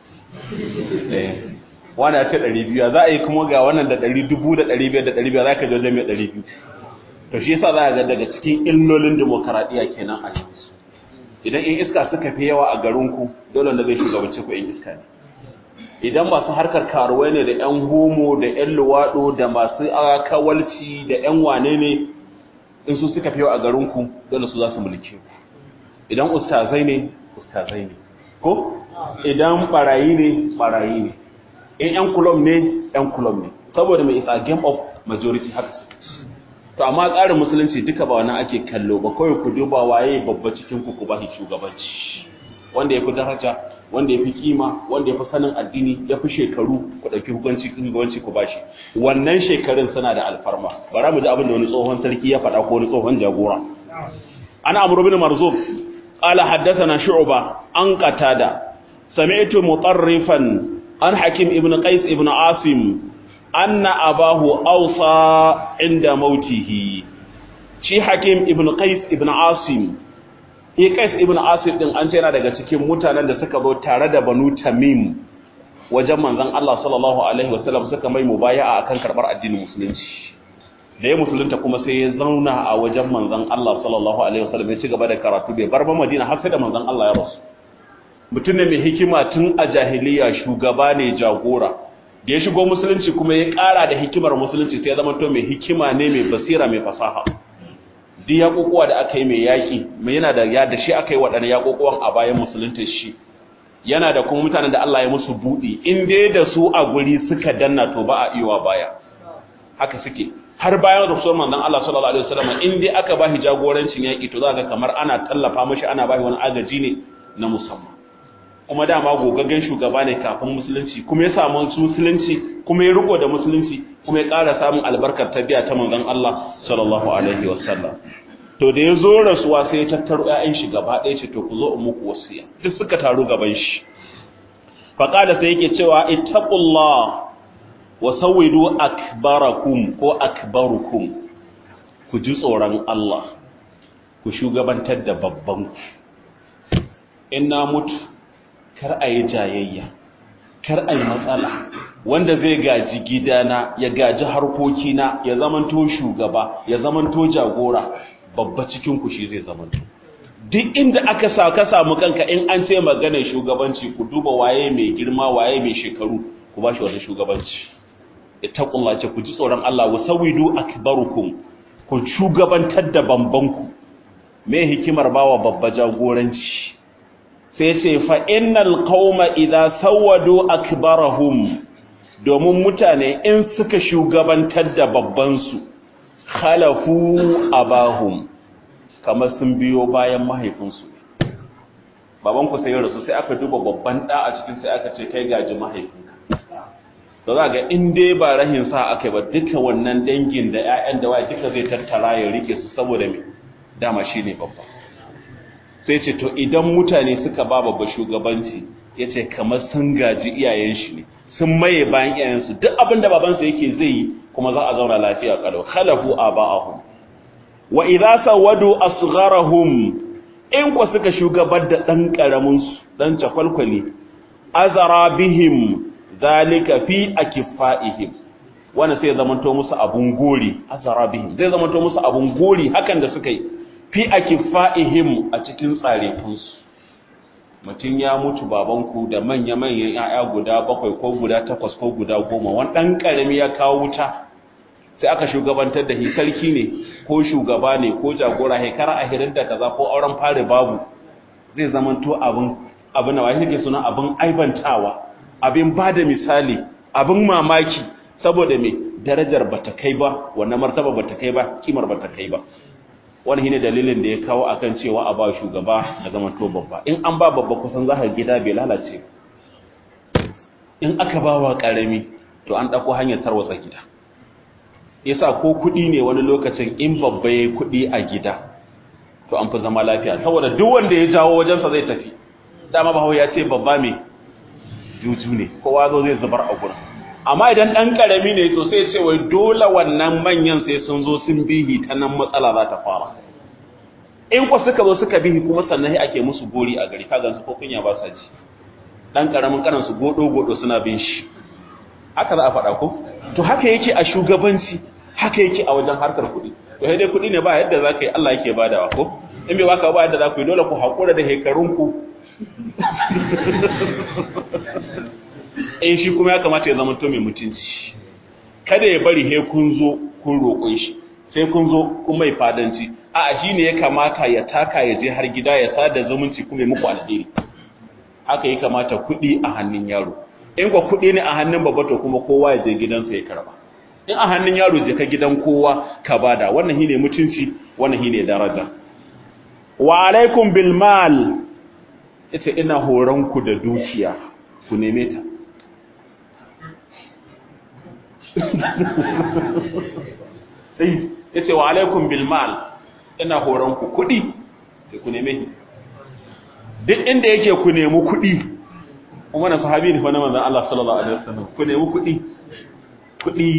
ce wani ya ce ɗari biyu za a yi kuma ga wannan da ɗari dubu da ɗari biyar da ɗari biyar za ka jojo mai ɗari biyu to shi yasa za a ga daga cikin illolin demokaradiyya kenan a yanzu idan in iska suka fi yawa a garinku dole da zai shugabanci ku in iska ne idan masu harkar karuwai ne da 'yan homo da 'yan luwaɗo da masu kawalci da 'yan wane ne in su suka fi yawa a garinku dole su za su mulke ku idan ustazai ne ustazai ne ko idan barayi ne barayi ne in 'yan kulom ne 'yan kulom ne saboda mai isa game of majority haka to amma tsarin musulunci duka ba wannan ake kallo ba kawai ku duba waye babba cikin ku ku ba shi shugabanci wanda ya fi daraja wanda ya fi kima wanda ya fi sanin addini ya fi shekaru ku ɗauki hukunci shugabanci ku ba shi wannan shekarun suna da alfarma bara mu ji abin da wani tsohon sarki ya faɗa ko wani tsohon jagora ana amru bin marzub qala haddathana shu'ba an qatada sami'tu mutarrifan an hakim ibn qais ibn asim anna abahu awsa inda mautihi shi hakim ibn qais ibn asim shi qais ibn asim din an ce yana daga cikin mutanen da suka zo tare da banu tamim wajen manzon Allah sallallahu alaihi wasallam suka mai mubaya'a akan karbar addinin musulunci da ya musulunta kuma sai ya zauna a wajen manzon Allah sallallahu alaihi wasallam ya ci gaba da karatu bai bar ba Madina har sai da manzon Allah ya rasu mutum ne mai hikima tun a jahiliya shugaba ne jagora da ya shigo musulunci kuma ya ƙara da hikimar musulunci sai ya zama to mai hikima ne mai basira mai fasaha duk yaƙoƙuwa da aka yi mai yaƙi mai yana da ya da shi aka yi waɗannan yaƙoƙuwan a bayan musulunta shi yana da kuma mutanen da Allah ya musu buɗi in dai da su a guri suka danna to ba a iya baya haka suke har bayan rasuwar manzon Allah sallallahu alaihi wasallam in dai aka ba shi jagorancin yaƙi to za ga kamar ana tallafa mashi ana ba shi wani agaji ne na musamman kuma dama gogaggen shugaba ne kafin musulunci kuma ya samu musulunci kuma ya riko da musulunci kuma ya ƙara samun albarkar tabiya ta manzon Allah sallallahu alaihi wasallam to da ya zo rasuwa sai ya tattaro ƴaƴan shi gaba ɗaya ce to ku zo in muku wasiya duk suka taru gaban shi faqala sai yake cewa ittaqullah wa sawwidu akbarakum ko akbarukum ku ji tsoron Allah ku shugabantar da babban ku in na mutu kar a yi jayayya kar a yi matsala wanda zai gaji gidana ya gaji harkokina ya zamanto shugaba ya zamanto jagora babba cikin ku shi zai zamanto duk inda aka sa ka samu kanka in an ce maganar shugabanci ku duba waye mai girma waye mai shekaru ku ba shi wannan shugabanci ittaqullah ce ku ji tsoron Allah wa sawidu akbarukum ku shugabantar da bambanku me hikimar bawa babba jagoranci sai ce fa innal qauma idza sawadu akbarahum domin mutane in suka shugabantar da babban su khalafu abahum kamar sun biyo bayan mahaifinsu baban ku sai rasu sai aka duba babban da a cikin sai aka ce kai gaji mahaifinka to za ga in dai ba rahin sa aka ba duka wannan dangin da ƴaƴan da waye duka zai tattara ya rike su saboda me dama shine babba sai ce to idan mutane suka ba babba shugabanci yace kamar sun gaji iyayen shi ne sun maye bayan iyayen su duk abin da babansa yake zai yi kuma za a zauna lafiya kalau khalafu aba'ahum wa idza sawadu asgharahum in ku suka shugabar da dan karamin su dan cakwalkwali azara bihim zalika fi akifaihim wanda sai zamanto musu abun gori azara bihim zai zamanto musu abun gori hakan da suka yi fi akifaihim a cikin tsarefin su mutum ya mutu babanku da manya-manyan 'ya'ya guda bakwai ko guda takwas ko guda goma wani ɗan ƙarami ya kawo wuta sai aka shugabantar da shi sarki ne ko shugaba ne ko jagora hekara a hirin da kaza ko auren fari babu zai zamanto abin abin da wani ke suna abin aibantawa abin ba da misali abin mamaki saboda me darajar bata kai ba wannan martaba bata kai ba kimar bata kai ba wani shine dalilin da ya kawo akan cewa a ba shugaba da zama to babba in an ba babba kusan za ka gida bai lalace in aka ba wa karami to an dauko hanyar tarwatsa gida yasa ko kuɗi ne wani lokacin in babba yayi kuɗi a gida to an fi zama lafiya saboda duk wanda ya jawo wajensa zai tafi dama bahawo ya ce babba me juju ne kowa zo zai zubar a gurin amma idan ɗan ƙarami ne to sai ce wai dole wannan manyan sai sun zo sun bihi ta nan matsala za ta fara in ku suka zo suka bihi kuma sannan sai ake musu gori a gari kaga su ko kunya ba sa ji ɗan ƙaramin karan su godo godo suna bin shi haka za a faɗa ko to haka yake a shugabanci haka yake a wajen harkar kuɗi to sai dai kuɗi ne ba yadda za ka yi Allah yake badawa ko in bai baka ba yadda za ku yi dole ku haƙura da hekarunku in shi kuma ya kamata ya zama to mai mutunci kada ya bari he kun zo kun roƙon shi sai kun zo kun mai fadanci a shi ne ya kamata ya taka ya je har gida ya sada zumunci kuma ya muku alheri haka ya kamata kuɗi a hannun yaro in kwa kuɗi ne a hannun babba to kuma kowa ya je gidansa ya karba in a hannun yaro je ka gidan kowa ka bada wannan shine mutunci wannan shine daraja wa alaikum bil mal ita ina horon ku da dukiya ku neme ta sai yace wa alaikum bil mal ina horon ku kudi sai ku neme duk inda yake ku nemi kudi kuma na sahabi ne wani manzon Allah sallallahu alaihi wasallam ku nemi kudi kudi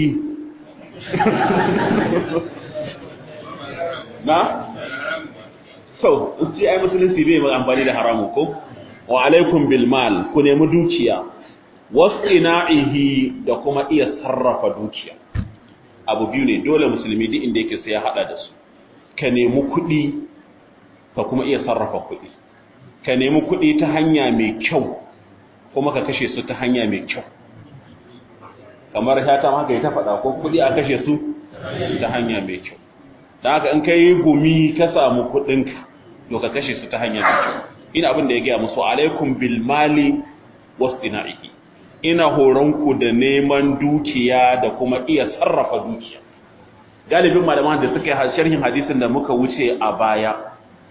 na so sai ai musulunci bai mai amfani da haramu ko wa alaikum bil mal ku nemi dukiya wasina'ihi da kuma iya sarrafa dukiya abu biyu ne dole musulmi duk inda yake sai ya hada da su ka nemi kuɗi ka kuma iya sarrafa kuɗi ka nemi kuɗi ta hanya mai kyau kuma ka kashe su ta hanya mai kyau kamar shata haka ya ta faɗa ko kuɗi a kashe su ta hanya mai kyau don haka in ka yi gumi ka samu kuɗinka to ka kashe su ta hanya mai kyau ina abin da ya gaya musu alaikum bil mali wasina'ihi ina horonku da neman dukiya da kuma iya sarrafa dukiya galibin malaman da suka yi sharhin hadisin da muka wuce a baya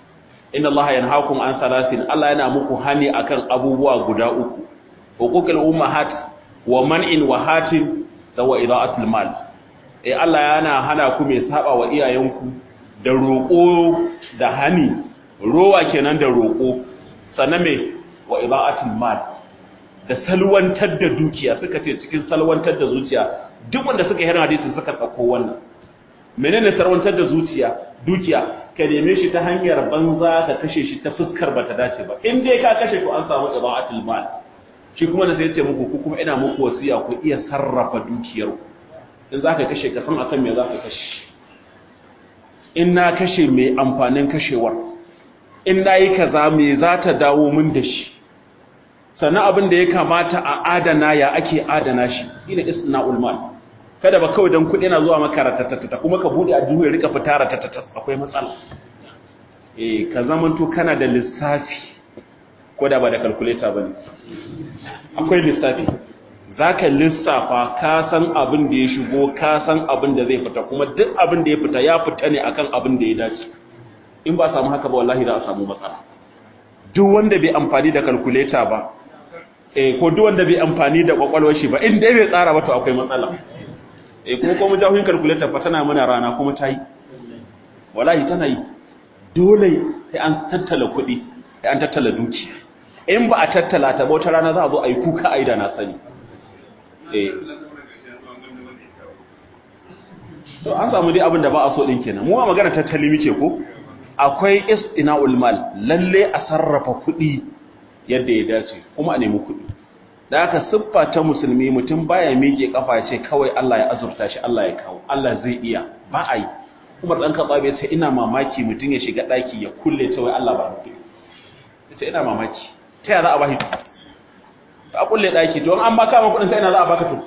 inna Allah yanhaakum an salasin Allah yana muku hani akan abubuwa guda uku huququl ummahat wa man'in wa hatin da wa ida'atul mal eh Allah yana hana ku mai saba wa iyayenku da roƙo da hani rowa kenan da roƙo sannan me wa ida'atul mal da salwantar da dukiya suka ce cikin salwantar da zuciya duk wanda suka yi hadisi suka tsako wannan menene salwantar da zuciya dukiya ka neme shi ta hanyar banza ka kashe shi ta fuskar bata dace ba in dai ka kashe to an samu ida'atul mal shi kuma da sai ce muku ku kuma ina muku wasiya ku iya sarrafa dukiyar ku in zaka kashe ka san akan me zaka kashe in na kashe mai amfanin kashewar in nayi kaza me za ta dawo min da shi sannan abin da ya kamata a adana ya ake adana shi ina isna'ul mal kada ba kawai dan kuɗi na zuwa maka ratatatata kuma ka bude a duhu ya rika fita ratatata akwai matsala eh ka zamanto kana da lissafi ko da ba da calculator bane akwai lissafi zaka lissafa ka san abin da ya shigo ka san abin da zai fita kuma duk abin da ya fita ya fita ne akan abin da ya dace in ba samu haka ba wallahi za a samu matsala duk wanda bai amfani da calculator ba eh ko duk wanda bai amfani da kwakwalwar shi ba in dai bai tsara ba to akwai matsala eh kuma ko mujahin calculator fa tana mana rana kuma ta yi wallahi tana yi dole sai an tattala kuɗi sai an tattala dukiya in ba a tattala ta wata rana za a zo a yi kuka a yi da na sani eh to an samu dai abin da ba a so din kenan mu a magana tattali muke ko akwai istina'ul mal lalle a sarrafa kuɗi yadda ya dace kuma a nemi kuɗi da aka siffa ta musulmi mutum baya miƙe kafa ce kawai Allah ya azurta shi Allah ya kawo Allah zai iya ba a yi kuma dan katsa bai ce ina mamaki mutum ya shiga daki ya kulle ta wai Allah ba mu ce ina mamaki ta ya za a bashi a kulle daki to an ma kama kuɗin sai ina za a baka to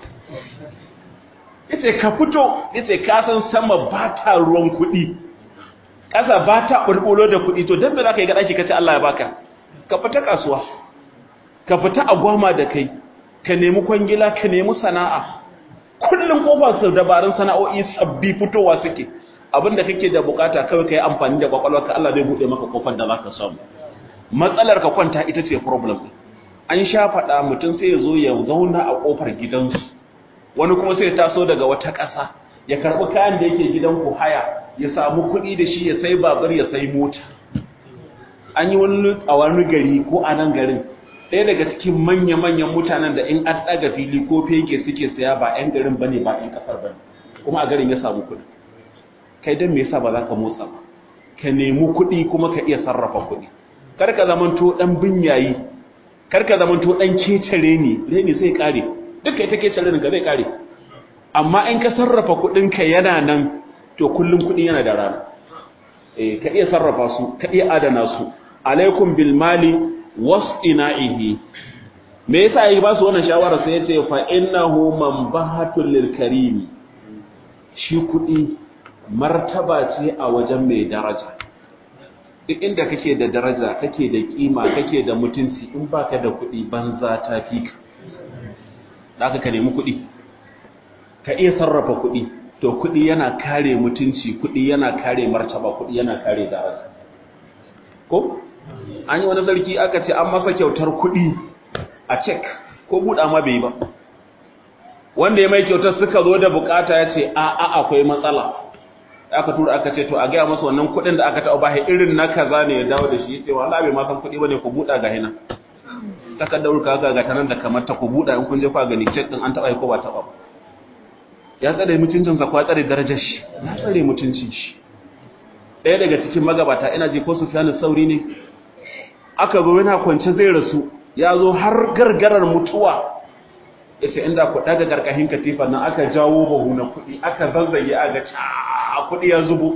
yace ka fito yace ka san sama ba ta ruwan kuɗi ƙasa ba ta bulbulo da kuɗi to dan me za ka yi ga daki ka ce Allah ya baka ka fita kasuwa ka fita a gwama da kai ka nemi kwangila ka nemi sana'a kullum kofar su dabarun sana'o'i sabbi fitowa suke abinda kake da bukata kawai kai amfani da kwakwalwarka Allah zai bude maka kofar da zaka samu matsalar ka kwanta ita ce problem an sha faɗa mutum sai ya zo ya zauna a kofar gidansu wani kuma sai ya taso daga wata ƙasa ya karɓi kayan da yake gidanku haya ya samu kuɗi da shi ya sai babur ya sai mota an yi wani a wani gari ko a nan garin ɗaya daga cikin manya-manyan mutanen da in an ɗaga fili ko fege suke saya ba 'yan garin bane ba 'yan ƙasar bane kuma a garin ya samu kuɗi kai don me yasa ba za ka motsa ba ka nemi kuɗi kuma ka iya sarrafa kuɗi kar ka zamanto ɗan binyayi kar ka zamanto ɗan kecare ne reni zai kare duka ita kecare ka zai kare amma in ka sarrafa kuɗinka yana nan to kullum kuɗi yana da rana eh ka iya sarrafa su ka iya adana su alaikum bil mali wasina'ihi me yasa yake ba su wannan shawara sai yace fa innahu manbahatul lil karim shi kudi martaba ce a wajen mai daraja duk inda kake da daraja kake da kima kake da mutunci in baka da kudi banza ta fika zaka ka nemi kudi ka iya sarrafa kudi to kudi yana kare mutunci kudi yana kare martaba kudi yana kare daraja ko an yi wani sarki aka ce an masa kyautar kuɗi a cek ko buɗa ma bai ba wanda ya mai kyautar suka zo da bukata ya ce a a akwai matsala aka tura aka ce to a gaya masa wannan kuɗin da aka taɓa bashi irin na kaza ne ya dawo da shi ya ce wallahi bai ma san kuɗi bane ku buɗa ga hina takardar ka ga ga tanan da kamar ta ku buɗa in kun je fa gani cek din an taɓa ko ba taɓa ba ya tsare mutuncin sa ko ya tsare darajar shi ya tsare mutuncin shi ɗaya daga cikin magabata ina ji ko Sufyan Sauri ne aka zo yana kwance zai rasu ya zo har gargarar mutuwa yace inda ku daga garkahin katifa nan aka jawo bahu na kuɗi aka zazzage aga a kuɗi ya zubo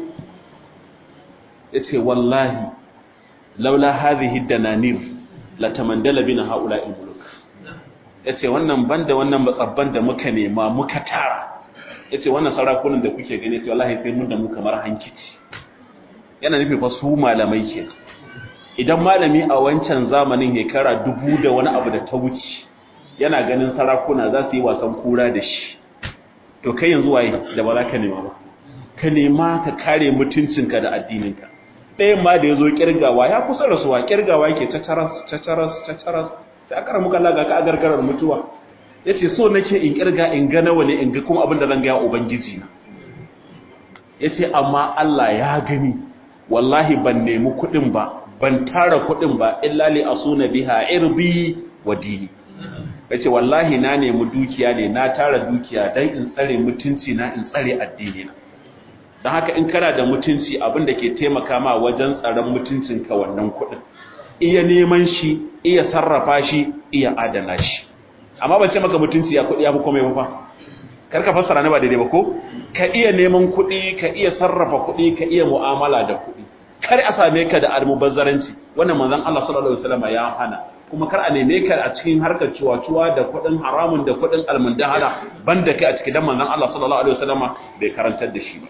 yace wallahi laula hadhihi dananir la tamandala bina haula muluk yace wannan banda wannan matsabban da muka nema muka tara yace wannan sarakunan da kuke gani yace wallahi sai mun da mu kamar hankici yana nufi fa su malamai kenan idan malami a wancan zamanin hekara dubu da wani abu da ta wuce yana ganin sarakuna za su yi wasan kura da shi to kai yanzu waye da ba za ka nema ba ka nema ka kare mutuncinka da addininka ɗayan ma da ya zo kirgawa ya kusa rasuwa kirgawa yake cacaras cacaras cacaras sai aka ramu kalla ga ka agargarar mutuwa ya ce so nake in kirga in ga nawa ne in ga kuma abin da zan gaya ubangiji na ya ce amma Allah ya gani wallahi ban nemi kuɗin ba ban tara kuɗin ba illa li asuna biha irbi wa dini ya ce wallahi na nemi dukiya ne na tara dukiya don in tsare mutunci na in tsare addini na don haka in kana da mutunci abin da ke taimaka ma wajen tsaron mutuncinka wannan kuɗin iya neman shi iya sarrafa shi iya adana shi amma ban ce maka mutunci ya kuɗi ya fi komai ba karka fassara ne ba daidai ba ko ka iya neman kuɗi ka iya sarrafa kuɗi ka iya mu'amala da kuɗi kar a same ka da almubazzaranci wannan manzon Allah sallallahu alaihi wasallam ya hana kuma kar a neme ka a cikin harkar ciwaciwa da kuɗin haramun da kuɗin almundahala banda kai a cikin dan manzon Allah sallallahu alaihi wasallam bai karantar da shi ba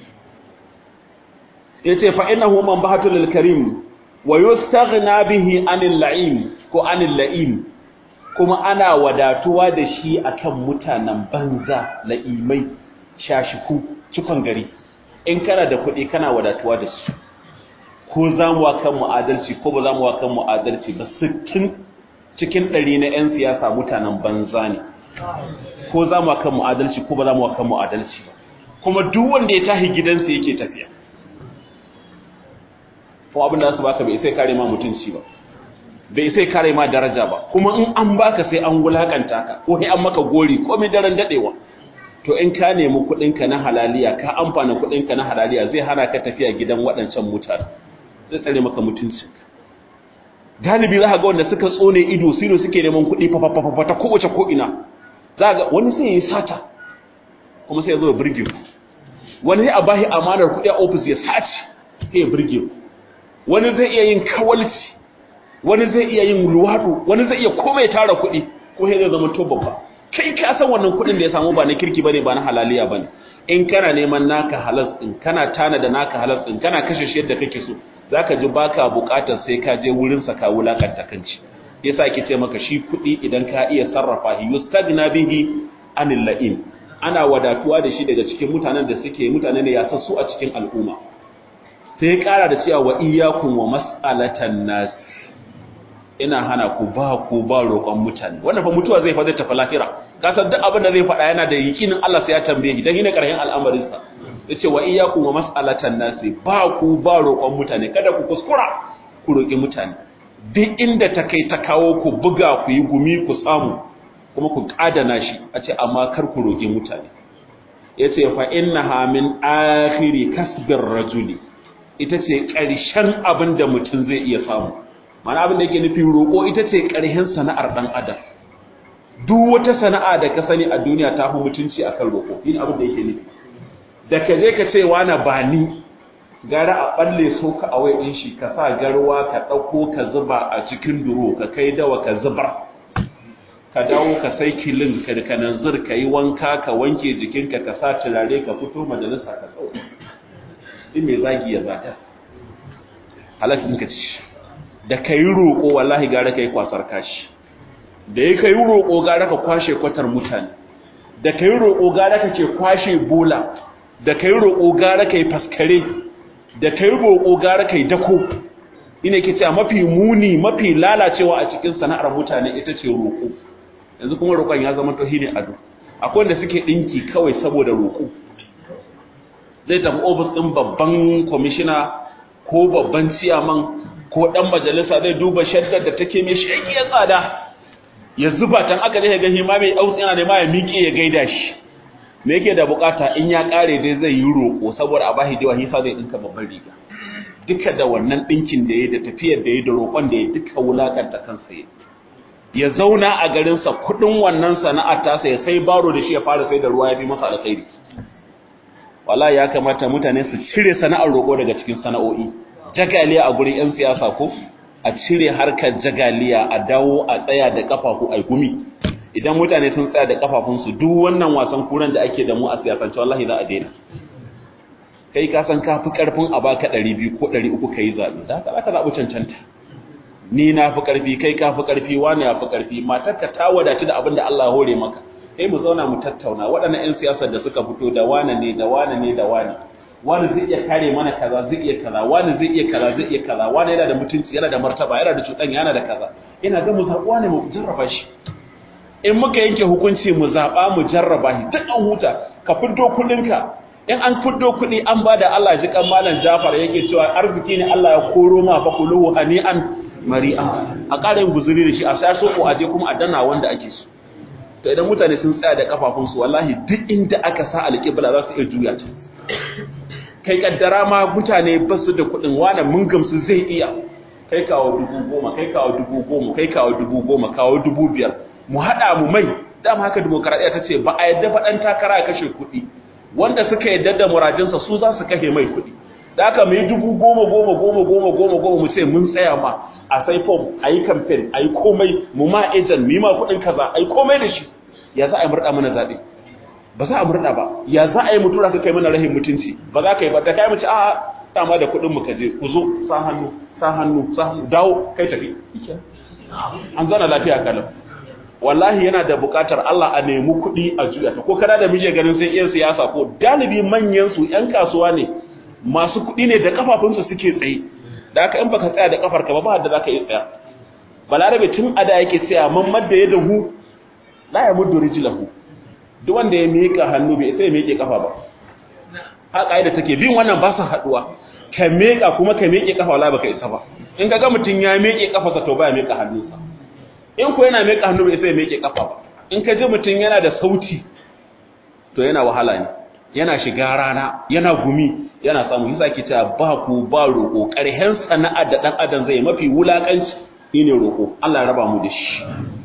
yace fa innahu manbahatul lil karim wa yustaghna bihi anil la'im ko anil la'im kuma ana wadatuwa da shi akan mutanen banza la'imai shashiku cikon gari in kana da kuɗi kana wadatuwa da su ko za mu kan mu adalci ko ba za mu kan mu adalci ba sittin cikin ɗari na 'yan siyasa mutanen banza ne ko za mu kan mu adalci ko ba za mu kan mu adalci ba kuma duk wanda ya tahi gidansa yake tafiya ko abin da su baka bai sai kare ma mutunci ba bai sai kare ma daraja ba kuma in an baka sai an wulakanta ka ko sai an maka gori ko mai daren dadewa to in ka nemi kuɗin ka na halaliya ka amfana kuɗin ka na halaliya zai hana ka tafiya gidan waɗancan mutane zai tsare maka mutuncin galibi za ka ga wanda suka tsone ido sino suke neman kuɗi fa fa fa ta kowace ko ina za ga wani sai ya sata kuma sai ya zo ya burge ku wani sai a bashi amanar kuɗi a ofis ya sace sai ya burge ku wani zai iya yin kawalci wani zai iya yin luwaɗu wani zai iya komai tara kuɗi ko sai zai zama to babba kai ka san wannan kuɗin da ya samu ba na kirki bane ba na halaliya bane in kana neman naka halas din kana tana da naka halas din kana kashe shi yadda kake so zaka ji baka buƙatar sai ka je wurin sa ka wulakanta kanci yasa ake ce maka shi kuɗi idan ka iya sarrafa shi yustagna bihi anil la'in ana wadatuwa da shi daga cikin mutanen da suke mutane ne ya su a cikin al'umma sai ya ƙara da cewa wa iyakun wa mas'alatan nas ina hana ku ba ku ba roƙon mutane wannan fa mutuwa zai fa zai tafi lahira ka san duk abin da zai faɗa yana da yakinin Allah sai ya tambaye shi dan yana ƙarshen al'amarin sa yace wa iyakun wa mas'alatan nas ba ku ba roƙon mutane kada ku kuskura ku roƙi mutane duk inda ta kai ta kawo ku buga ku yi gumi ku samu kuma ku ƙadana shi a ce amma kar ku roƙi mutane yace fa innaha min akhiri kasbir rajuli ita ce ƙarshen abin da mutum zai iya samu mana abin da yake nufin roƙo ita ce ƙarshen sana'ar ɗan adam duk wata sana'a da ka sani a duniya ta fi mutunci a kan roƙo yin abin da yake nufi da ka je ka ce wani ba ni gara a ɓalle so ka a ɗin shi ka sa garwa ka ɗauko ka zuba a cikin duro ka kai dawa ka zubar ka dawo ka sai kilin ka da kananzir ka yi wanka ka wanke jikinka ka sa turare ka fito majalisa ka tsawo in mai zagi ya zata halattun ka ci da ka yi roƙo wallahi gara ka yi kwasar kashi da ya ka yi roƙo gara ka kwashe kwatar mutane da ka yi roƙo gara ka ke kwashe bola da ka yi roƙo gara ka yi faskare da ka yi roƙo gara ka yi dako ina ke cewa mafi muni mafi lalacewa a cikin sana'ar mutane ita ce roƙo yanzu kuma roƙon ya zama tohi ne ado akwai wanda suke ɗinki kawai saboda roƙo zai tafi ofis ɗin babban kwamishina ko babban ciyaman ko ɗan majalisa zai duba shaddar da take mai shagiyar tsada ya zuba tan aka je ga hima mai aus yana nema ya miƙe ya gaida shi me yake da bukata in ya ƙare dai zai yi roƙo saboda a bashi da hisa zai ɗinka babban riga duka da wannan ɗinkin da ya da tafiyar da ya da roƙon da ya duka wulakanta kansa ya ya zauna a garinsa kuɗin wannan sana'a tasa ya sai baro da shi ya fara sai da ruwa ya fi masa alkhairi wala ya kamata mutane su cire sana'ar roƙo daga cikin sana'o'i jagaliya a gurin 'yan siyasa ko a cire harkar jagaliya a dawo a tsaya da kafafu a gumi idan mutane sun tsaya da kafafunsu duk wannan wasan kuran da ake da mu a siyasance wallahi za a daina kai ka san ka fi karfin a baka 200 ko 300 kai zabi da haka zaka zabi cancanta ni na fi karfi kai ka fi karfi wani ya fi karfi matarka ta wadatu da abin da Allah ya hore maka sai mu zauna mu tattauna waɗannan 'yan siyasar da suka fito da wane ne da wane ne da wane wani zai iya kare mana kaza zai iya kaza wani zai iya kaza zai iya kaza wani yana da mutunci yana da martaba yana da cuɗan yana da kaza ina ga mu zaɓuwa ne mu jarraba shi in muka yanke hukunci mu zaɓa mu jarraba shi duk an huta ka fiddo kuɗinka in an fiddo kuɗi an ba da Allah ji kan malam Jafar yake cewa arziki ne Allah ya koro ma fa kuluhu hani'an mari'a a ƙara yin guzuri da shi a sai so ko aje kuma a dana wanda ake so to idan mutane sun tsaya da kafafunsu wallahi duk inda aka sa alƙibla za su iya juya ta kai kaddara ma mutane ba su da kuɗin wani mun gamsu zai iya kai kawo dubu goma kai kawo dubu goma kai kawo dubu goma kawo dubu biyar mu haɗa mu mai dama haka demokaradiyya ta ce ba a yadda faɗan takara ya kashe kuɗi wanda suka yadda da muradinsa su za su kashe mai kuɗi da aka mai dubu goma goma goma goma goma goma mu ce mun tsaya ma a sai fom a yi kamfen a yi komai mu ma ejan mu yi ma kuɗin kaza a yi komai da shi ya za a yi murɗa mana zaɓe ba za a murɗa ba ya za a yi mutura ka kai mana rahin mutunci ba za ka yi ba da kai mace a dama da kuɗin mu ka je ku zo sa hannu sa hannu sa hannu dawo kai tafi an zana lafiya kalau wallahi yana da buƙatar Allah a nemi kuɗi a juya ta ko kada da mije ganin sai iyan siyasa ko galibi manyan su ƴan kasuwa ne masu kuɗi ne da kafafunsu suke tsaye da haka in baka tsaya da kafarka ba ba da zaka yi tsaya balarabe tun ada yake tsaya man madda ya dahu la ya muddu rijlahu duk wanda ya miƙa hannu bai sai ya miƙe kafa ba ha kaida take bin wannan ba su haduwa ka miƙa kuma ka miƙe kafa wala baka isa ba in kaga mutun ya miƙe kafarsa to ba ya miƙa hannunsa in ko yana miƙa hannu bai sai ya miƙe kafa ba in ka ji mutun yana da sauti to yana wahala ne yana shiga rana yana gumi yana samu yasa ki ta ba ku ba roƙo ƙarhen sana'a da dan adam zai mafi wulakanci shine roƙo Allah ya raba mu da shi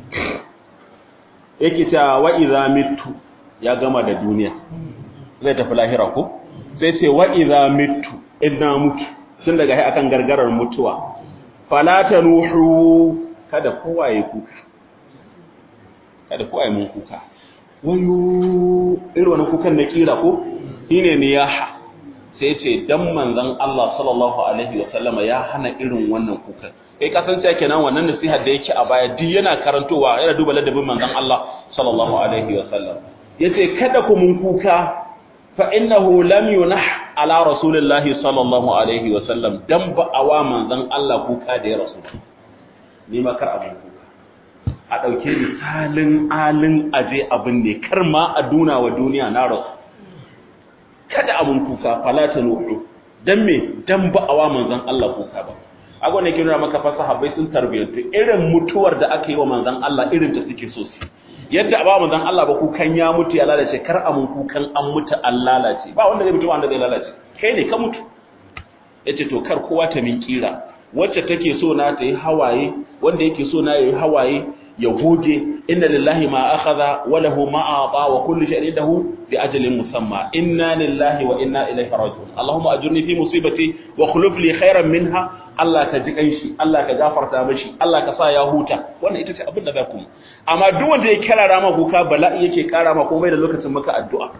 yake ta wa idza mitu ya gama da duniya zai tafi lahira ko sai ce wa idza mitu inna mutu tun daga hai akan gargarar mutuwa fala tanuhu kada kowa ya kuka kada kowa ya mun kuka wayo irin wannan kukan na kira ko shine niyaha sai ce dan manzon Allah sallallahu alaihi wa sallama ya hana irin wannan kukan kai kasance kenan wannan nasihar da yake a baya duk yana karantowa yana duba ladabin manzon Allah sallallahu alaihi wa sallam yace kada ku mun kuka fa innahu lam yunah ala rasulillahi sallallahu alaihi wa sallam dan ba awa manzon Allah kuka da ya rasul ni ma kar abun kuka a dauke misalin alin aje abin ne kar ma a duna wa duniya na rasul kada abun kuka fala tanuhu dan me dan ba awa manzon Allah kuka ba agon ne ke nuna maka fa sahabbai sun tarbiyyantu irin mutuwar da aka yi wa manzon Allah irin ta suke so su yadda ba manzon Allah ba kukan ya mutu ya lalace kar a mun kukan an mutu an lalace ba wanda zai mutu wanda zai lalace kai ne ka mutu yace to kar kowa ta min kira wacce take so na ta yi hawaye wanda yake so na yi hawaye ya goge inna lillahi ma akhadha wa lahu ma ata wa kullu shay'in indahu bi ajalin musamma inna lillahi wa inna ilaihi raji'un allahumma ajurni fi musibati wa khuluf li khairan minha Allah ka ji kanshi Allah ka gafarta mashi Allah ka sa ya huta wannan ita ce abin da za ku amma duk wanda ya kirara ma kuka bala'i yake kara ma komai da lokacin maka addu'a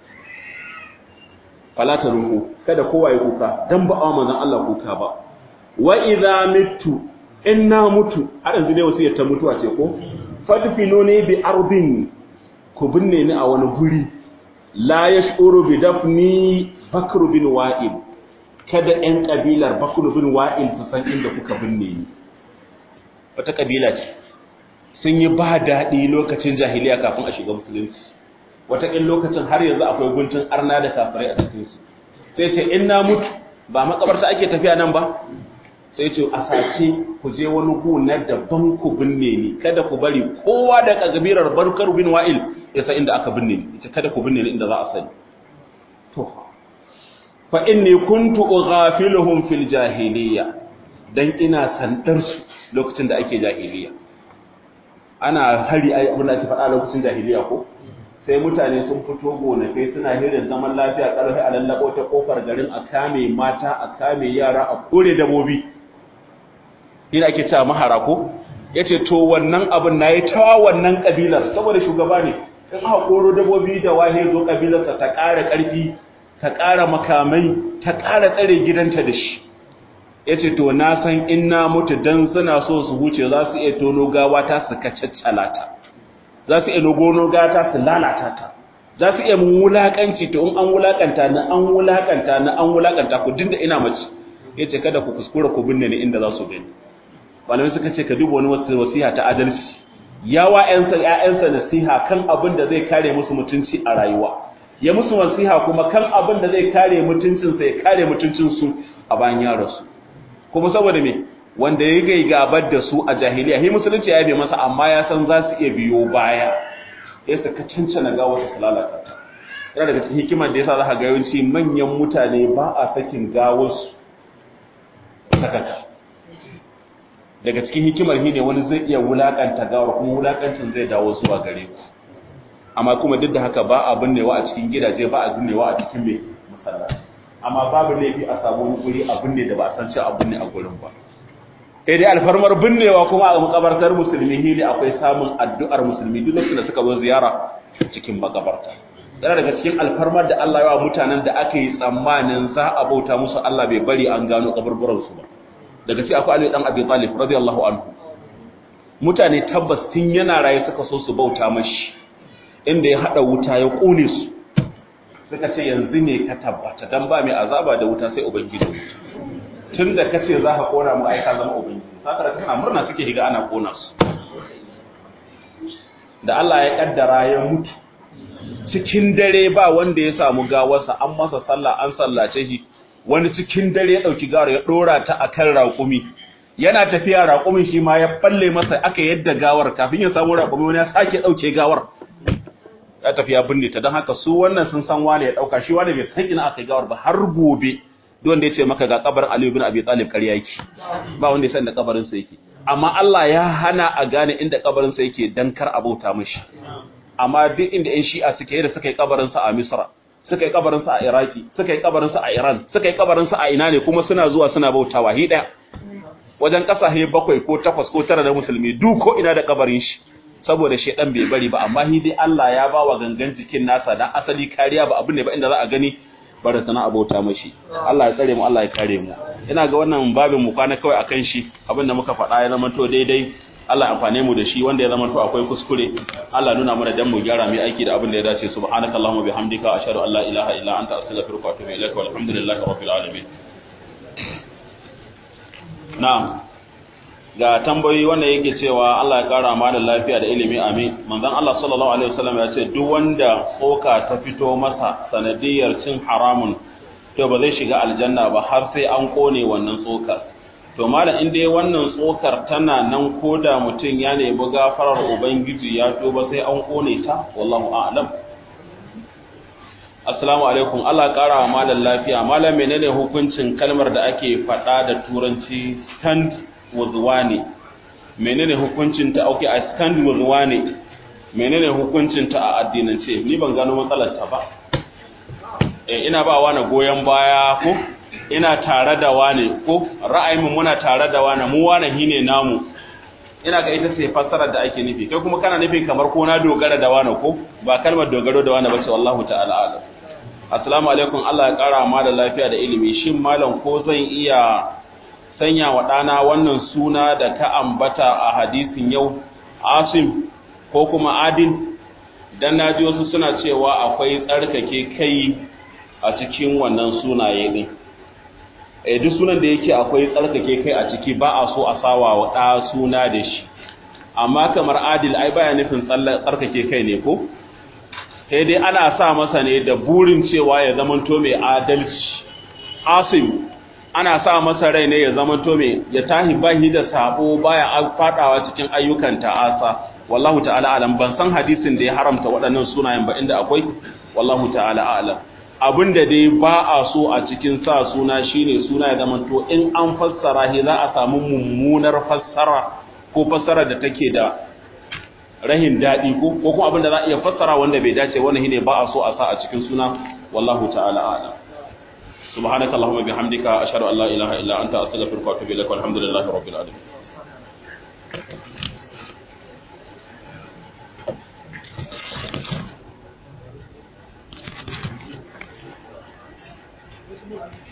fala ta ruhu kada kowa ya kuka dan ba a manzon Allah kuka ba wa idza mittu inna mutu har yanzu dai wasiyar ta mutuwa ce ko fadfinuni bi ardin ku binne ni a wani guri la yashuru bi dafni bakr bin wa'il kada ƴan kabilar bakr bin wa'il su san inda kuka binne ni wata kabila ce sun yi ba daɗi lokacin jahiliya kafin a shiga musulunci wataƙin lokacin har yanzu akwai guntun arna da kafirai a cikinsu sai ce in na mutu ba makabarta ake tafiya nan ba sai ce a sace ku je wani gona daban ku binne ni kada ku bari kowa da kabilar barkar bin wa'il ya san inda aka binne ni ita kada ku binne ni inda za a sani to fa inni kuntu ughafiluhum fil jahiliya dan ina sandar su lokacin da ake jahiliya ana hari ai abin da ake faɗa lokacin jahiliya ko sai mutane sun fito gonakai suna hirin zaman lafiya ƙarfi a lallabo ta kofar garin a kame mata a kame yara a kore dabobi ina ake cewa mahara ko yace to wannan abin nayi tawa wannan kabilar saboda shugaba ne in aka koro dabobi da wahe zo kabilarsa ta ƙara ƙarfi ta ƙara makamai ta ƙara tsare gidanta da shi yace to na san in na mutu dan suna so su huce za su iya tono gawa ta su kacaccala ta za su iya gono gata su lalata ta za su iya mun wulakanci to in an wulakanta na an wulakanta na an wulakanta ku dinda ina mace yace kada ku kuskura ku binne ni inda za su gani malamai suka ce ka duba wani wasiha ta adalci yawa ƴansa ƴaƴansa nasiha kan abin da zai kare musu mutunci a rayuwa ya musu nasiha kuma kan abin da zai kare mutuncinsa ya kare mutuncinsu a bayan ya rasu kuma saboda me wanda ya gai gabar da su a jahiliya hi musulunci ya bai masa amma ya san za su iya biyo baya ya saka cancana ga wata lalata ta yana daga cikin hikimar da yasa za ka ga yawanci manyan mutane ba a sakin gawarsu sakaka daga cikin hikimar shi ne wani zai iya wulakanta gawar kuma wulakancin zai dawo zuwa gare ku amma kuma duk da haka ba a binnewa a cikin gidaje ba a binnewa a cikin mai masallaci amma babu laifi a samu wani guri a binne da ba a san cewa a binne a gurin ba sai dai alfarmar binnewa kuma a makabartar musulmi ne akwai samun addu'ar musulmi duk lokacin da suka zo ziyara cikin makabarta yana daga cikin alfarmar da Allah ya wa mutanen da aka yi tsammanin za a bauta musu Allah bai bari an gano kaburburan su ba daga cikin akwai Ali dan Abi Talib radiyallahu anhu mutane tabbas tun yana raye suka so su bauta mashi inda ya hada wuta ya kone su suka ce yanzu ne ka tabbata dan ba mai azaba da wuta sai ubangiji tun da kace za ka kona mu aika zama ubangiji saka kana murna suke diga ana kona su da Allah ya kaddara ya mutu cikin dare ba wanda ya samu gawarsa an masa sallah an sallace shi wani cikin dare ya dauki gawar ya dora ta akan raƙumi yana tafiya raƙumin shi ma ya balle masa aka yadda gawar kafin ya samu raƙumi wani ya sake dauke gawar ya tafi ya binne ta don haka su wannan sun san wane ya dauka shi wane bai san ina aka yi gawar ba har gobe duk wanda ya ce maka ga kabarin Ali ibn Abi Talib ƙarya yake ba wanda ya san da kabarin sa yake amma Allah ya hana a gane inda kabarin sa yake dan kar abauta mishi amma duk inda ƴan Shi'a suke da suka yi kabarin sa a Misra suka yi kabarin sa a Iraki suka yi kabarin sa a Iran suka yi kabarin sa a ina ne kuma suna zuwa suna bautawa hi daya wajen kasashe bakwai ko takwas ko tara da musulmi duk ko ina da kabarin shi saboda shedan bai bari ba amma hi dai Allah ya ba wa gangan jikin nasa dan asali kariya ba abin ne ba inda za a gani bara sana abota mashi Allah ya tsare mu Allah ya kare mu ina ga wannan babin mu kwana kawai akan shi abin da muka faɗa ya zama to daidai Allah amfane mu da shi wanda ya zama to akwai kuskure Allah nuna mana dan mu gyara mu aiki da abin da ya dace subhanakallahumma bihamdika ashhadu an la ilaha illa anta astaghfiruka wa atubu ilaika walhamdulillahi rabbil alamin na'am ga tambayoyi wanda yake cewa Allah ya kara ma da lafiya da ilimi amin manzon Allah sallallahu alaihi wasallam ya ce duk wanda tsoka ta fito masa sanadiyar cin haramun to ba zai shiga aljanna ba har sai an kone wannan tsokar to malam in dai wannan tsokar tana nan koda mutum ya nemi gafarar ubangiji ya to ba sai an kone ta wallahu a'lam assalamu alaikum Allah ya kara ma da lafiya malam menene hukuncin kalmar da ake faɗa da turanci stand with wani menene hukuncin ta okay I stand with wani menene hukuncin ta a addinance ni ban gano matsalar ta ba eh ina ba wani goyen baya ko ina tare da wani ko ra'ayin muna tare da wani mu wani hine namu ina ga ita ce fassarar da ake nufi kai kuma kana nufin kamar ko na dogara da wani ko ba kalmar dogaro da wani bace wallahu ta'ala alam assalamu alaikum Allah ya kara ma da lafiya da ilimi shin malam ko zan iya sanya wa ɗana wannan suna da ka ambata a hadisin yau asim ko kuma adin dan naji wasu suna cewa akwai tsarkake kai a cikin wannan sunaye din eh duk sunan da yake akwai tsarkake kai a ciki ba a so a sawa wa ɗa suna da shi amma kamar adil ai baya nufin tsarkake kai ne ko sai dai ana sa masa ne da burin cewa ya zamanto mai adalci asim ana sa masa rai ne ya zama to me ya tahi bahi da sabo baya fadawa cikin ayyukan ta'asa wallahu ta'ala alam ban san hadisin da ya haramta waɗannan sunayen ba inda akwai wallahu ta'ala alam abinda dai ba a so a cikin sa suna shine suna ya zama to in an fassara shi za a samu mummunar fassara ko fassara da take da rahin daɗi ko ko kuma abinda za a iya fassara wanda bai dace wannan shine ba a so a sa a cikin suna wallahu ta'ala alam سبحانك اللهم وبحمدك أشهد أن لا إله إلا أنت أستغفرك وأتوب إليك والحمد لله رب العالمين